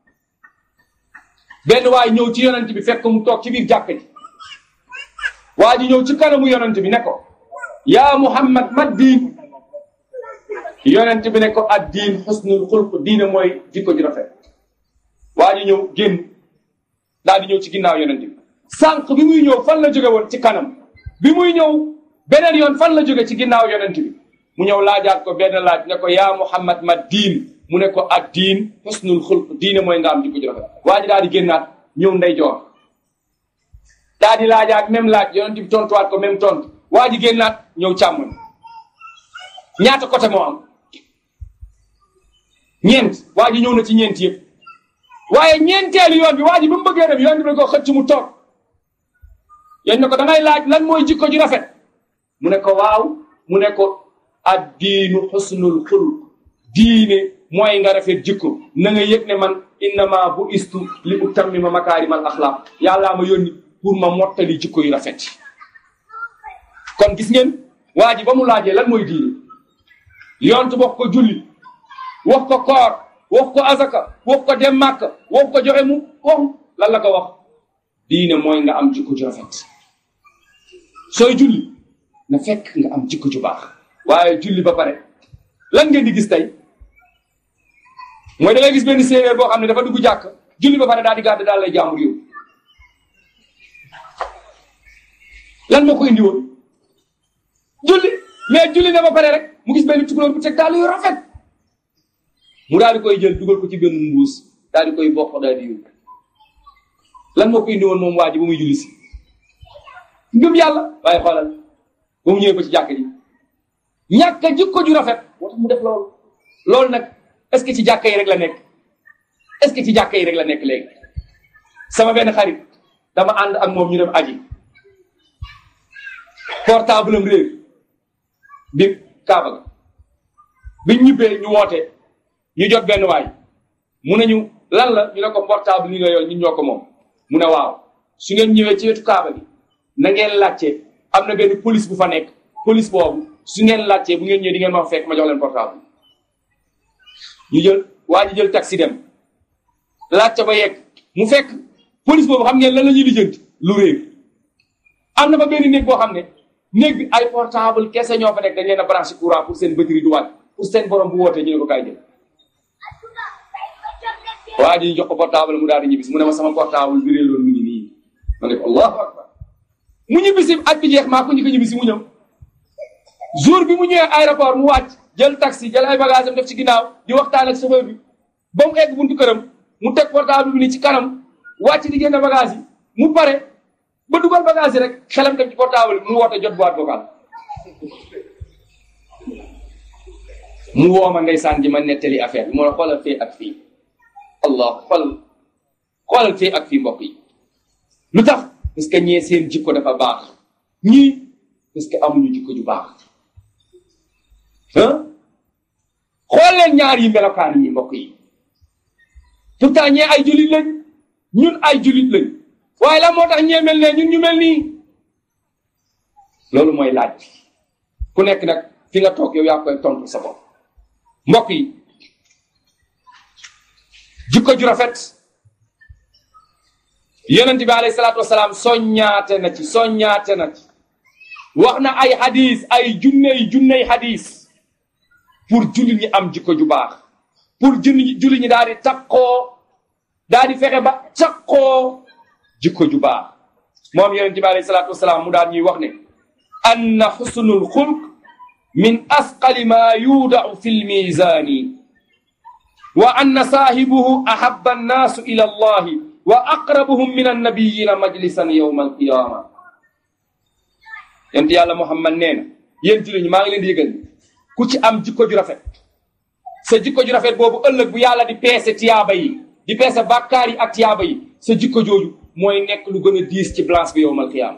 benn waay ñëw ci yonent bi fekk mu toog ci biir jàkk ji waa ji ñëw ci kanamu yonent bi ne ko yaa muhammad ma diin yonent bi ne ko ad diin xusnul xulq diine mooy jikko ju rafet waa ji ñëw génn daal di ñëw ci ginnaaw yonent bi sànq bi muy ñëw fan la jóge woon ci kanam bi muy ñëw beneen yoon fan la jóge ci ginnaaw yonent bi mu ñëw laajaat ko benn laaj ne ko yaa muhammad ma diin mu ne ko ad diin xusnul xulq diine mooy nga am jikko ju rafet waa ji daal di génnaat ñëw ndeyjoor daal di laajaat même laaj yonent bi tontuwaat ko même tontu waa ji génnaat ñëw càmmoñ ñaata côté moo am ñeent waa ji ñëw na ci ñeent yëpp waaye ñeenteelu yoon bi waa ji ba mu bëggee dem yoon bi ne ko xëcc mu toog yéen ne ko da ngay laaj lan mooy jikko ju rafet mu ne ko waaw mu ne ko ad diinu xusnul xuluq diine mooy nga rafet jikko na nga yëg ne man innama bu istu li utammima makaarimal axlaaq yàllaa ma yónni pour ma mottali jikko yu rafet kon gis ngeen waa ji ba mu laajee lan mooy diine yontu wax ko julli wax ko koor wax ko azaka wax ko dem màkk wax ko joxe mu wax lan la ko wax diine mooy nga am jikko ju rafet sooy julli na fekk nga am jikko ju baax waaye julli ba pare lan ngeen di gis tey mooy da ngay gis benn séeréer boo xam ne dafa dugg jàkk julli ba pare daal di gàdd daal lay jàmbur yow lan moo ko indi woon julli mais julli na ba pare rek mu gis benn tukulóor bu teg daal yu rafet mu daal di koy jël dugal ko ci benn mbuus daal di koy bokk daal di yóbbu lan moo ko indi woon moom waa ji ba muy julli si ngëm yàlla waaye xoolal ba mu ñëwee ba ci jàkk ji ñàkk a jikko ju rafet moo tax mu def loolu loolu nag est ce que ci jàkka yi rek la nekk est ce que ci jàkka yi rek la nekk léegi sama benn xarit dama ànd ak moom ñu dem aji portable am réer bi kaaba ga biñ ñibbee ñu woote ñu jot benn waay mu ne ñu lan la ñu ne ko portable li nga yor ñun ñoo ko moom mu ne waaw su ngeen ñëwee ci wetu kaaba gi na ngeen laajte am na benn police bu fa nekk police boobu su ngeen laajtee bu ngeen ñëwee di ngeen ma fekk ma jox leen portable ñu jël waa ji jël taxi dem laajte ba yegg mu fekk police boobu xam ngeen lan la ñuy lijjanti lu réer am na ba benn néeg boo xam ne néeg bi ay portable kese ñoo fa nekk dañ leen a branché courant pour seen batterie du wàcc pour seen borom bu wootee ñu ne ko kaay jël waa ji ñu jox ko portable mu daal di ñibbisi mu ne ma sama portable bi réeroon mu ngi nii ma ne ko allahu akbar mu ñibbisi at bi jeex maa ko ñu ko ñibbisi mu ñëw jour bi mu ñëwee aéroport mu wàcc jël taxi jël ay bagage am def ci ginnaaw di waxtaan ak chauffeur bi ba mu egg buntu këram mu teg portable bi ni ci kanam wàcc di génne bagage yi mu pare ba dugal bagage yi rek xelam dem ci portable bi mu woote jot boîte vocale mu woo ma ndeysaan ji ma nettali affaire bi moo xoolal fii ak fii allah xool xoolal fii ak fii mbokk yi lu tax parce que ñee seen jikko dafa baax ñii parce que amuñu jikko ju baax ah xool leen ñaar yi melokaan yi mbokk yi pourtant ñee ay julit lañ ñun ay julit lañ waaye la moo tax ñee mel ne ñun ñu mel nii loolu mooy laaj ku nekk nag fi nga toog yow yaa koy tontu sa bopp mbokk yi jikko ju rafet yonent bi alayhi salaatu wasalaam soññaate na ci soññaate na ci wax na ay hadis ay junney junney hadis pour jullit ñi am jikko ju baax pour jullit jullit ñi daal di takkoo daal di fexe ba takkoo jikko ju baax moom yonent bi alayhi salaatu wasalaam mu daal ñuy wax ne anna xusnul xulq min asqali ma yuudau fi lmisaani wa anna saahibuhu ahabba annaasu ila allahi wa aqrabuhum min annabiyina majlisan yowma alqiyama yonent yàlla muhammad nee na yéen jullit ñi maa ngi leen di yëgal ku ci am jikko ju rafet sa jikko ju rafet boobu ëllëg bu yàlla di peese tiyaaba yi di peese bàkkaar yi ak tiyaaba yi sa jikko jooju mooy nekk lu gën a diis ci balance bi yowmal qiyaama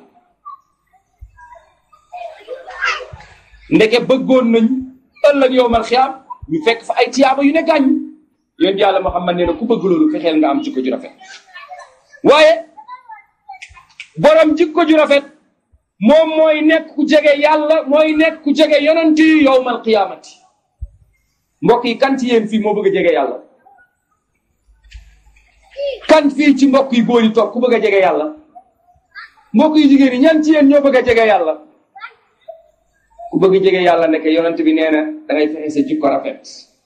ndeke bëggoon nañ ëllëg yowmal qiyaam ñu fekk fa ay tiyaaba yu ne gàññ yonent yàlla Muhammad nee na ku bëgg loolu fexeel nga am jikko ju rafet waaye borom jikko ju rafet moom mooy nekk ku jege yàlla mooy nekk ku jege yonent yi yowmal qiyaamati mbokk yi kan ci yéen fii moo bëgg a jege yàlla kan fii ci mbokk yi góor yi toog ku bëgg a jege yàlla mbokk yi jigéen yi ñan ci yéen ñoo bëgg a jege yàlla ku bëgg a jege yàlla nekk yonent bi nee na da ngay fexe sa jikko rafet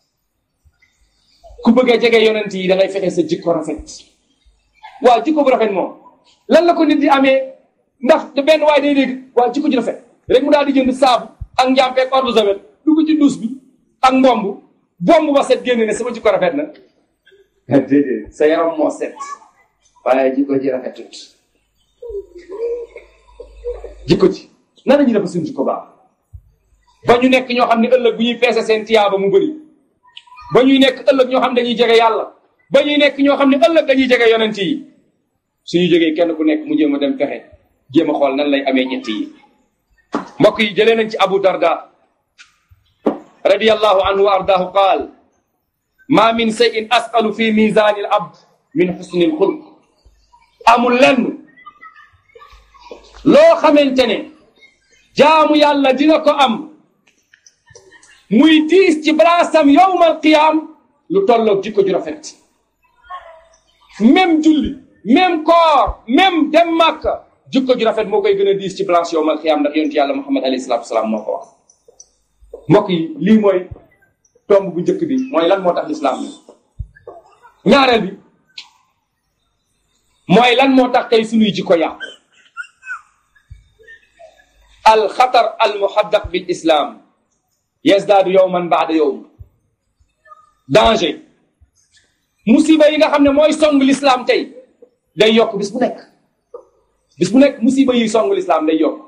ku bëgg a jege yonent yi da ngay fexe sa jikko rafet waaw jikko bu rafet moom lan la ko nit di amee ndax te benn waay day dégg waaw jikko ju rafet rek mu daal di jënd saabu ak njàmpeeg eau de javel dugg ci douche bi ak mbomb bomb ba set génne ne sama jikko rafet na déedéet sa yaram moo set waaye jikko ji rafetut jikko ji nan la ñuy def suñu jikko baax ba ñu nekk ñoo xam ne ëllëg bu ñuy peese seen tiyaaba mu bëri ba ñuy nekk ëllëg ñoo xam ne dañuy jege yàlla ba ñuy nekk ñoo xam ne ëllëg dañuy jege yonent yi suñu jógee kenn ku nekk mu jéem a dem fexe jéem a xool nan lay amee ñett yi mbokk yi jëlee nañ ci Abu Darda radiyallahu anhu wa ardaahu qaal ma min shay'in asqalu fi mizaani al abd min xusni al xulq amul lenn loo xamante ne jaamu yàlla dina ko am muy diis ci balaasam yowmal qiyaam lu tolloog jikko ju rafet même julli même koor même dem màkka jikko ju rafet moo koy gën a diis ci balance yowmal qiyaam ndax yonent yàlla muhammad alayhi salaatu wasalaam moo ko wax mbokk yi lii mooy tomb bu njëkk bi mooy lan moo tax lislaam bi ñaareel bi mooy lan moo tax tey suñuy jikko yàqu alxatar almuhaddaq bil islam yazdaadu yowman baada yowm danger musiba yi nga xam ne mooy song lislaam tey day yokk bis bu nekk bis bu nekk musiba yi song lislaam day yokk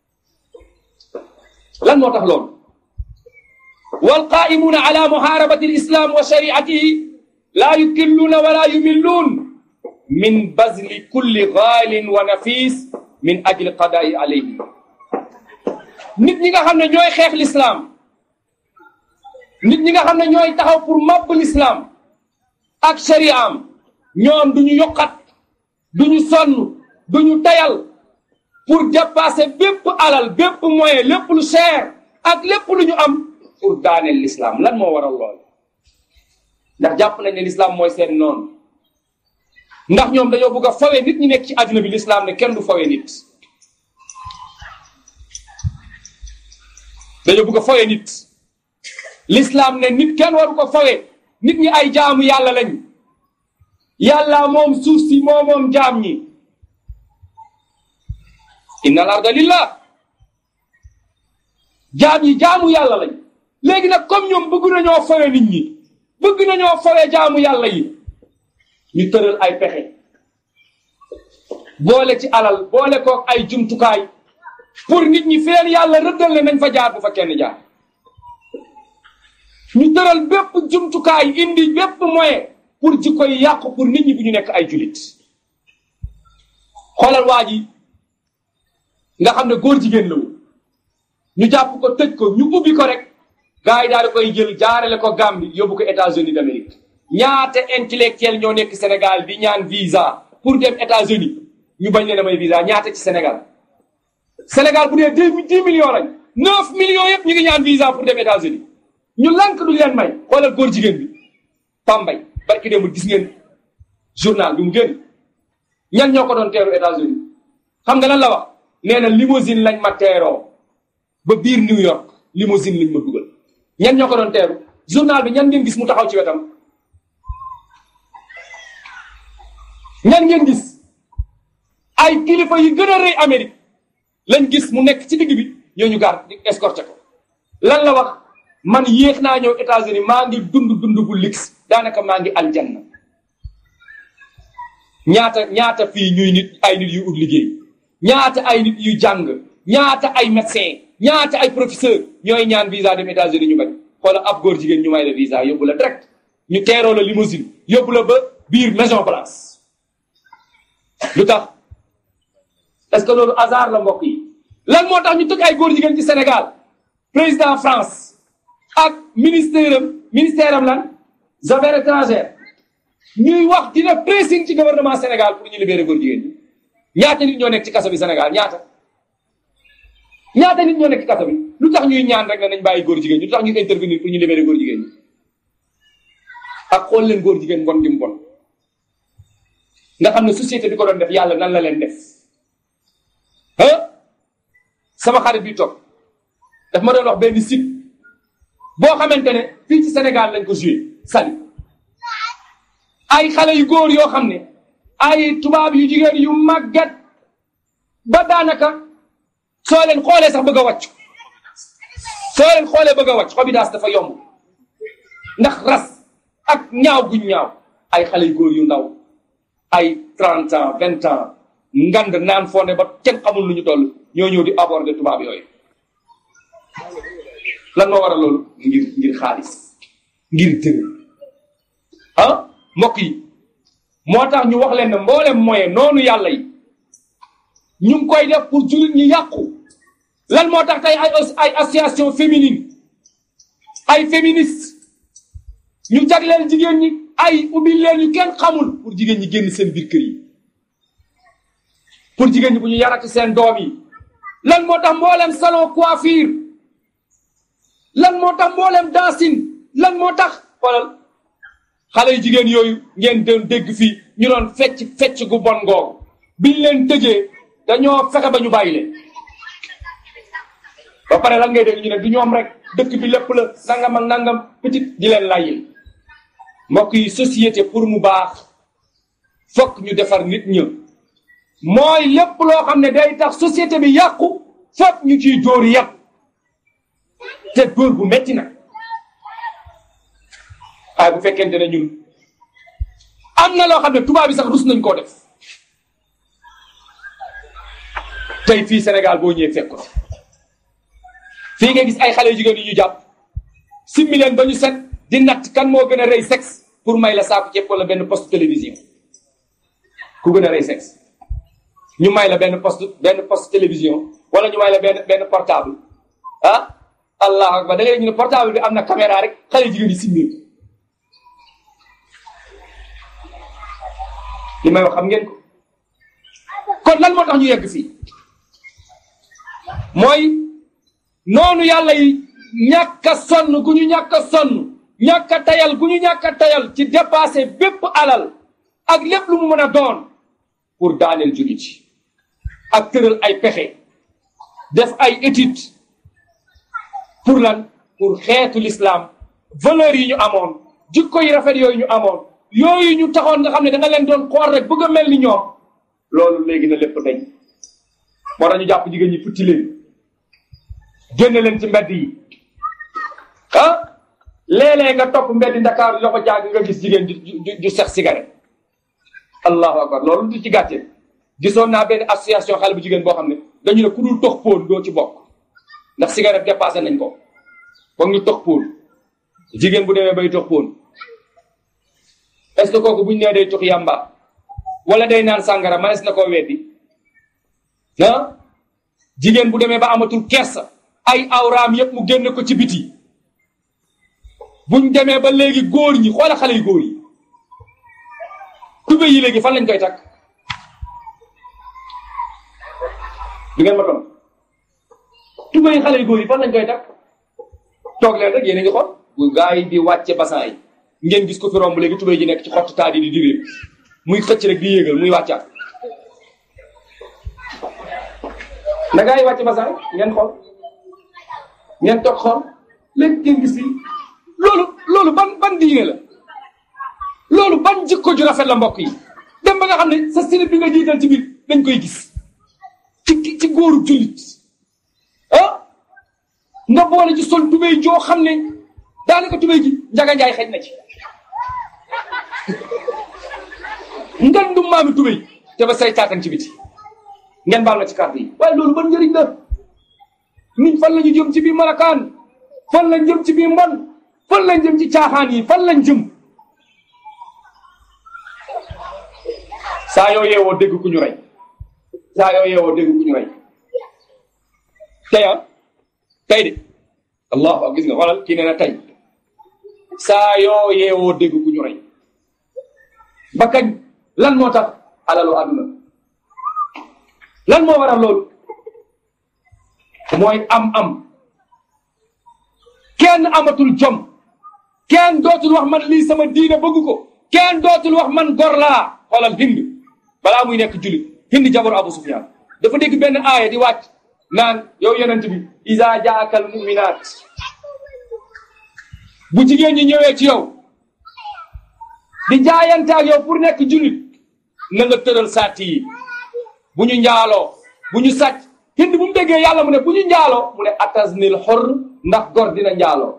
lan moo tax loolu walqaa'imuuna ala muhaarabati alislam wa shariatihi laa yukilluuna wala yumilluun min bazli kulli gaalin wa nafis min ajli qadaai alayhi nit ñi nga xam ne ñooy xeex lislaam nit ñi nga xam ne ñooy taxaw pour màbb lislaam ak shari'am ñoom duñu yokkat duñu sonn duñu tayal pour dépasser bépp alal bépp moyen lépp lu cher ak lépp lu ñu am pour daaneel l'islam lan moo waral lool ndax jàpp nañ ne l'islam mooy seen noonu ndax ñoom dañoo bëgg a fawe nit ñi nekk ci àdduna bi l'islam ne kenn du fawe nit dañoo bëgg a fawe nit l'islam ne nit kenn waru ko fawe nit ñi ay jaamu yàlla lañ yàlla moom suuf si moo moom jaam ñi inna al arda lillah jaam yi jaamu yàlla lañ léegi nag comme ñoom bëgg nañoo fawe nit ñi bëgg nañoo fawe jaamu yàlla yi ñu tëral ay pexe boole ci alal boole kook ay jumtukaay pour nit ñi feen yàlla rëddal ne nañ fa jaar bu fa kenn jaar ñu tëral bépp jumtukaay indi bépp moyen pour jikko yi yàqu pour nit ñi bu ñu nekk ay julit xoolal waa ji nga xam ne góor jigéen la woon ñu jàpp ko tëj ko ñu ubbi ko rek gars yi daal di koy jël jaarale ko Gambie yóbbu ko États-Unis d'Amérique ñaata intellectuel ñoo nekk Sénégal di ñaan visa pour dem États-Unis ñu bañ leen a may visa ñaata ci Sénégal Sénégal bu dee dix dix millions lañ neuf millions yëpp ñu ngi ñaan visa pour dem États-Unis ñu lank duñ leen may xoolal góor jigéen bi Pambay barki démb gis ngeen journal bi mu génn ñan ñoo ko doon teeru États-Unis xam nga lan la wax nee na limousine lañ ma teeroo ba biir New York limousine lañ ma dugal ñan ñoo ko doon teeru journal bi ñan ngeen gis mu taxaw ci wetam ñan ngeen gis ay kilifa yi gën a rëy Amérique lañ gis mu nekk ci digg bi ñooñu gaar di escorté ko lan la wax man yéex naa ñëw États-Unis maa ngi dund dund bu luxe daanaka maa ngi aljanna ñaata ñaata fii ñuy nit ay nit yu ut liggéey ñaata ay nit yu jàng ñaata ay médecin ñaata ay professeur ñooy ñaan visa dem États-Unis ñu bañ xoola ab góor jigéen ñu may la visa yóbbu la direct ñu teeroo la limousine yóbbu la ba biir Maison Blanche lu tax est-ce que loolu hasard la mbokk yi lan moo tax ñu tëj ay góor jigéen ci Sénégal président France ak ministère am ministère am lan affaires étrangères ñuy wax dina pressing ci gouvernement Sénégal pour ñu libérer góor jigéen ñi ñaata nit ñoo nekk ci kaso bi Sénégal ñaata ñaata nit ñoo nekk ci kaso bi lu tax ñuy ñaan rek ne nañ bàyyi góor jigéen ñi lu tax ñuy intervenir pour ñu libérer góor jigéen ñi ak xool leen góor jigéen bon gi mu bon nga xam ne société bi ko doon def yàlla nan la leen def ah sama xarit bi toog daf ma doon wax benn site boo xamante ne fii ci Sénégal lañ ko joué sali ay xale yu góor yoo xam ne ay tubaab yu jigéen yu màgget ba daanaka soo leen xoolee sax bëgg a wàcc soo leen xoolee bëgg a wàcc xobidaas dafa yomb ndax ras ak ñaaw guñ ñaaw ay xale yu góor yu ndaw ay trente ans vingt ans ngand naan fonde ba kenn xamul lu ñu toll ñoo ñëw di aborder tubaab yooyu lan moo waral loolu ngir ngir xaalis ngir dër ah mbokk yi moo tax ñu wax leen ne mboolem moyen noonu yàlla yi ñu ngi koy def pour jullit ñi yàqu lan moo tax tey ay ay association féminine ay féministe ñu jagleel jigéen ñi ay ubbi leen ñu kenn xamul pour jigéen ñi génn seen biir kër yi pour jigéen ñi bu ñu yarati seen doom yi lan moo tax mboolem salon coiffure lan moo tax mboolem dancing lan moo tax xoolal xale yu jigéen yooyu ngeen doon dégg fii ñu doon fecc fecc gu bon ngoogu biñ leen tëjee dañoo fexe ba ñu bàyyi leen ba pare lan ngay dégg ñu ne du ñoom rek dëkk bi lépp la nangam ak nangam petit di leen layyil mbokk yi société pour mu baax fokk ñu defar nit ña mooy lépp loo xam ne day tax société bi yàqu fokk ñu ciy dóor yàq te dóor bu metti na waaye bu fekkente ne ñun am na loo xam ne tubaab bi sax rus nañ koo def tey fii Sénégal boo ñëwee fekk ko fii nga gis ay xale yu jigéen yu ñu jàpp simmi leen ba ñu set di natt kan moo gën a rëy sexe pour may la saaku ceeb wala benn poste télévision ku gën a rey sexe ñu may la benn poste benn poste télévision wala ñu may la benn benn portable ah allahu akbar da ngay ñu ne portable bi am na caméra rek xale jigéen yi simmir li may wax xam ngeen ko kon lan moo tax ñu yegg fii mooy noonu yàlla yi ñàkk a sonn gu ñu ñàkk a sonn ñàkk a tayal gu ñu ñàkk a tayal ci dépasser bépp alal ak lépp lu mu mën a doon pour daaneel jullit yi ak tëral ay pexe def ay étude pour lan pour xeetu l'islam valeurs yi ñu amoon jikko yi rafet yooyu ñu amoon yooyu ñu taxoon nga xam ne da nga leen doon xool rek bëgg a mel ni ñoom loolu léegi na lépp dañ moo tax ñu jàpp jigéen ñi futti leen génne leen ci mbedd yi ah léeg-léeg nga topp mbedd Ndakaaru loxo jàng nga gis jigéen ju ju ju sex cigarette allahu akbar loolu du ci gàcce gisoon naa benn association xale bu jigéen boo xam ne dañu ne ku dul tox póon doo ci bokk ndax cigarette dépassé nañ ko foog ñu tox póon jigéen bu demee bay tox póon est-ce que kooku buñ nee day tox yàmba wala day naan sàngara manes na koo weddi ah jigéen bu demee ba amatul kersa ay awraam yépp mu génn ko ci biti buñ demee ba léegi góor ñi xoola xale yu góor yi tube yi léegi fan lañ koy takk du ngeen ma tom tube yi xale yu góor yi fan lañ koy takk toog leen rek yéen a ngi xool bu gaa yi di wàcce basan yi ngeen gis ko fi romb léegi tube ji nekk ci xottu taat yi di digee muy xëcc rek di yéegal muy wàccaat na gaa yi wàcce basan rek ngeen xool ngeen toog xool léegi ngeen gis li loolu loolu ban ban diine la loolu ban jikko ju rafet la mbokk yi dem ba nga xam ne sa sinib bi nga jiital ci biir dañ koy gis ci ci góoru jullit ah nga boole ci sol tubéy joo xam ne daanaka tubéy ji njaga njaay xëj na ci ngandum maami tubéy te ba say taatan ci biti ngeen baal ma ci kàddu yi waaye loolu ban njëriñ la nit fan la ñu jëm ci biir malakaan fan lañ jëm ci biir mbon fan lañ jëm ci caaxaan yi fan lañ jëm saa yoo yeewoo dégg ku ñu rey saa yoo yeewoo dégg ku ñu rey tey ah tey de allahu ak gis nga xoolal kii nee na tey saa yoo yeewoo dégg ku ñu rey ba kañ lan moo tax alalu àdduna lan moo waral loolu mooy am-am kenn amatul jom kenn dootul wax man lii sama diine bëgg ko kenn dootul wax man gor laa xoolal hind balaa muy nekk julit hind jabaru abu sufyan dafa dégg benn aaya di wàcc naan yow yonent bi isa jaakal muminat bu jigéen ñi ñëwee ci yow di jaayante ak yow pour nekk julit na nga tëral sàtt yi bu ñu njaaloo bu ñu sàcc hind bu mu déggee yàlla mu ne bu ñu njaaloo mu ne atasnil xor ndax gor dina njaaloo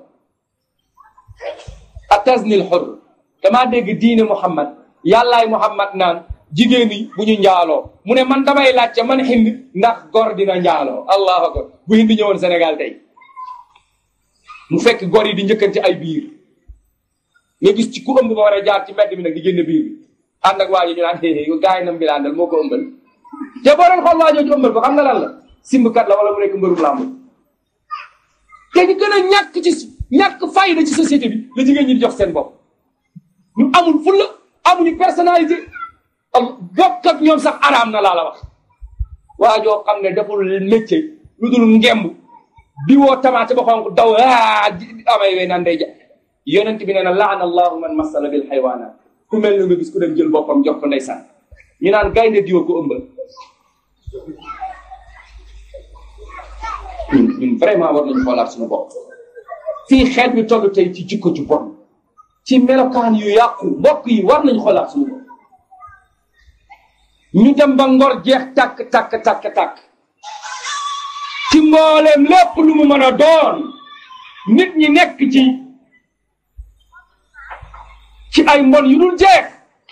atasnil xor damaa dégg diine muhammad yàllaay muhammad naan jigéen ñi bu ñu njaaloo mu ne man damay laajte man hind ndax gor dina njaaloo allahu akbar bu hind ñëwoon Sénégal tey mu fekk gor yi di njëkkante ay biir nga gis ci ku ëmb ba war a jaar ci mbedd mi nag di génne biir bi ànd ak waa ji ñu naan xëy yu gaay nam bi laandal moo ko ëmbal te boo doon xool waa jooju ëmbal ko xam nga lan la simbkat la wala mu nekk mbërum làmb te ñu gën a ñàkk ci ñàkk fayda ci société bi la jigéen ñi di jox seen bopp ñu amul fulla amuñu personnalité am bokk ak ñoom sax araam na laa la wax waa joo xam ne deful métier lu dul ngemb di woo tamaate ba xonk daw aa amay wey naan day ja yonent bi nee na laana allahu man masala bil xaywaanaat ku mel ni nga gis ku dem jël boppam jox ko ndeysaan ñu naan gaynde diwa ko ëmbal ñun ñun vraiment war nañu xoolaat suñu bopp fii xeet bi toll tey ci jikko ju bon ci melokaan yu yàqu mbokk yi war nañu xoolaat suñu bopp ñu dem ba ngor jeex tàkk tàkk tàkk tàkk ci mbooleem lépp lu mu mën a doon nit ñi nekk ci ci ay mbon yu dul jeex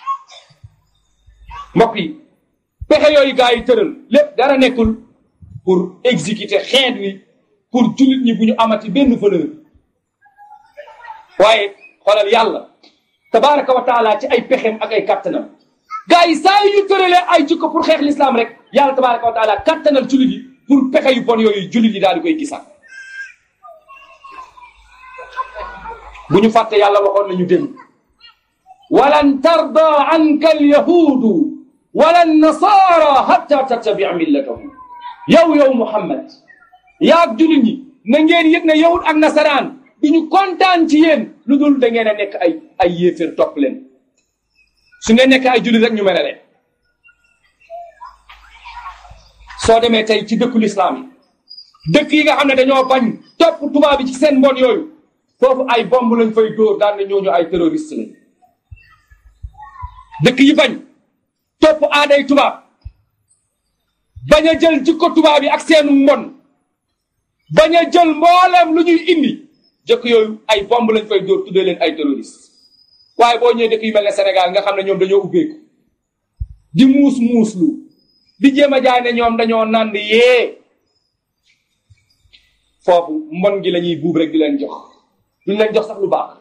mbokk yi pexe yooyu gaa yi tëral lépp dara nekkul pour exécuter xeet wi pour jullit ñi bu ñu amati benn valeur waaye xoolal yàlla tabaraka wa taala ci ay pexem ak ay kattanam gars yi saa yu ñu tëralee ay jikko pour xeex l'islam rek yàlla tabaraka wa taala kattanal jullit yi pour pexe yu bon yooyu jullit yi daal di koy gisaat bu ñu fàtte yàlla waxoon nañu dem walan tarda anka alyahudu wala nasara hatta tattabia millatahum yow yow muhammad yaag jullit ñi na ngeen yëg ne yahud ak nasaraan du ñu kontaan ci yéen lu dul da ngeen a nekk ay ay yéeféer topp leen su ngeen nekk ay jullit rek ñu mere leen soo demee tey ci dëkku lislaam yi dëkk yi nga xam ne dañoo bañ topp tubaab bi ci seen mbon yooyu foofu ay bomb lañ fay dóor daan ne ñooñu ay terroriste lañ dëkk yi bañ topp aaday tubaab bañ a jël jikko tubaab yi ak seenu mbon bañ a jël mboolem lu ñuy indi jëkk yooyu ay bomb lañ fay dóor tuddee leen ay terroriste waaye boo ñëwee dëkk yu mel ne Sénégal nga xam ne ñoom dañoo ubbeeku di muus muuslu di jéem a jaay ne ñoom dañoo nand yee foofu mbon gi la ñuy buub rek di leen jox duñ leen jox sax lu baax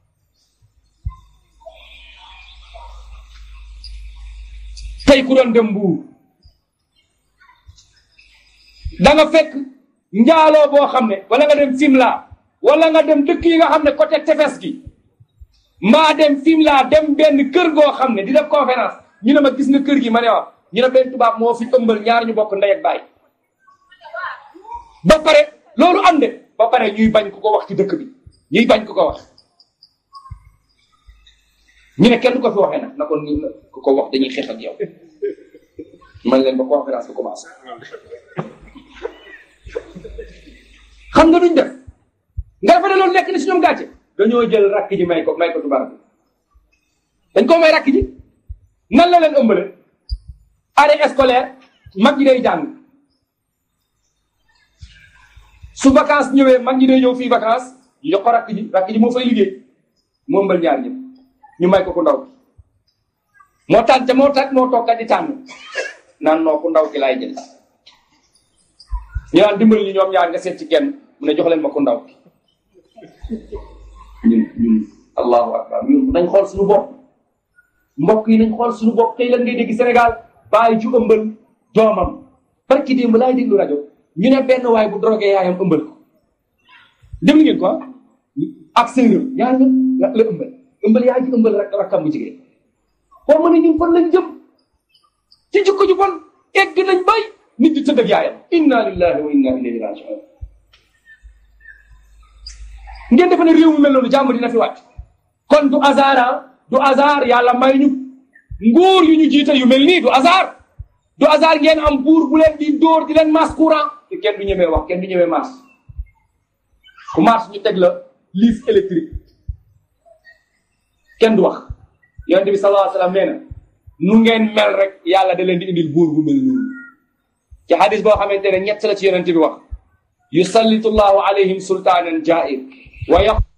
tey ku doon dem mbuur da nga fekk njaaloo boo xam ne wala nga dem Fimela wala nga dem dëkk yi nga xam ne côté tefes gi mbaa dem Fimela dem benn kër goo xam ne di def conférence ñu ne ma gis nga kër gi ma ne waaw ñu ne benn tubaab moo fi ëmbal ñaar ñu bokk ndey ak baay ba pare loolu am de ba pare ñuy bañ ku ko wax ci dëkk bi ñuy bañ ku ko wax ñu ne kenn du ko fi waxee nag na ko ku ko wax dañuy xeex ak yow man leen ba conférence bi commencé xam nga duñ def nga defe ne loolu nekk na si ñoom gàcce dañoo jël rakk ji may ko may ko tubaab bi dañ koo may rakk ji nan la leen ëmbale année scolaire mag ñi day jàng su vacance ñëwee mag ñi day ñëw fii vacance ñu jox ko rakk ji rakk ji moo fay liggéey moo ëmbal ñaar ñëpp ñu may ko ku ndaw moo tànn te moo tànn moo toog kat di tànn naan noo ku ndaw ki laay jël ñu naan dimbali ñu ñoom ñaar nga seet ci kenn mu ne jox leen ma ku ndaw ki ñun ñun allahu akbar ñun nañ xool suñu bopp mbokk yi nañ xool suñu bopp tey lan ngay dégg Sénégal bàyyi ju ëmbal doomam barki démb laay déglu rajo ñu ne benn waay bu drogué yaayam ëmbal ko déglu ngeen ko ak séeréer ñaar ñëpp la la ëmbal ëmbal yaay ji ëmbal rek rakkam bu jigéen xaw ma ne ñun fan lañ jëm ci jikko ju bon egg nañ bay nit di tëdd ak yaayam inna lillahi wa inna ilayhi rajiun ngeen defe ne réew mu mel noonu jàmm dina fi wàcc kon du hasard du hasard yàlla may ñu nguur yu ñu jiite yu mel nii du hasard du hasard ngeen am buur bu leen di dóor di leen masse courant te kenn du ñemee wax kenn du ñemee masse ku masse ñu teg la lise électrique kenn du wax yonente bi sallallahu alayhi wa sallam nee na nu ngeen mel rek yàlla da leen di indil buur bu mel noonu ci hadis boo xamante ne ñett la ci yonente bi wax yusallitu llahu alayhim sultaanan jair wa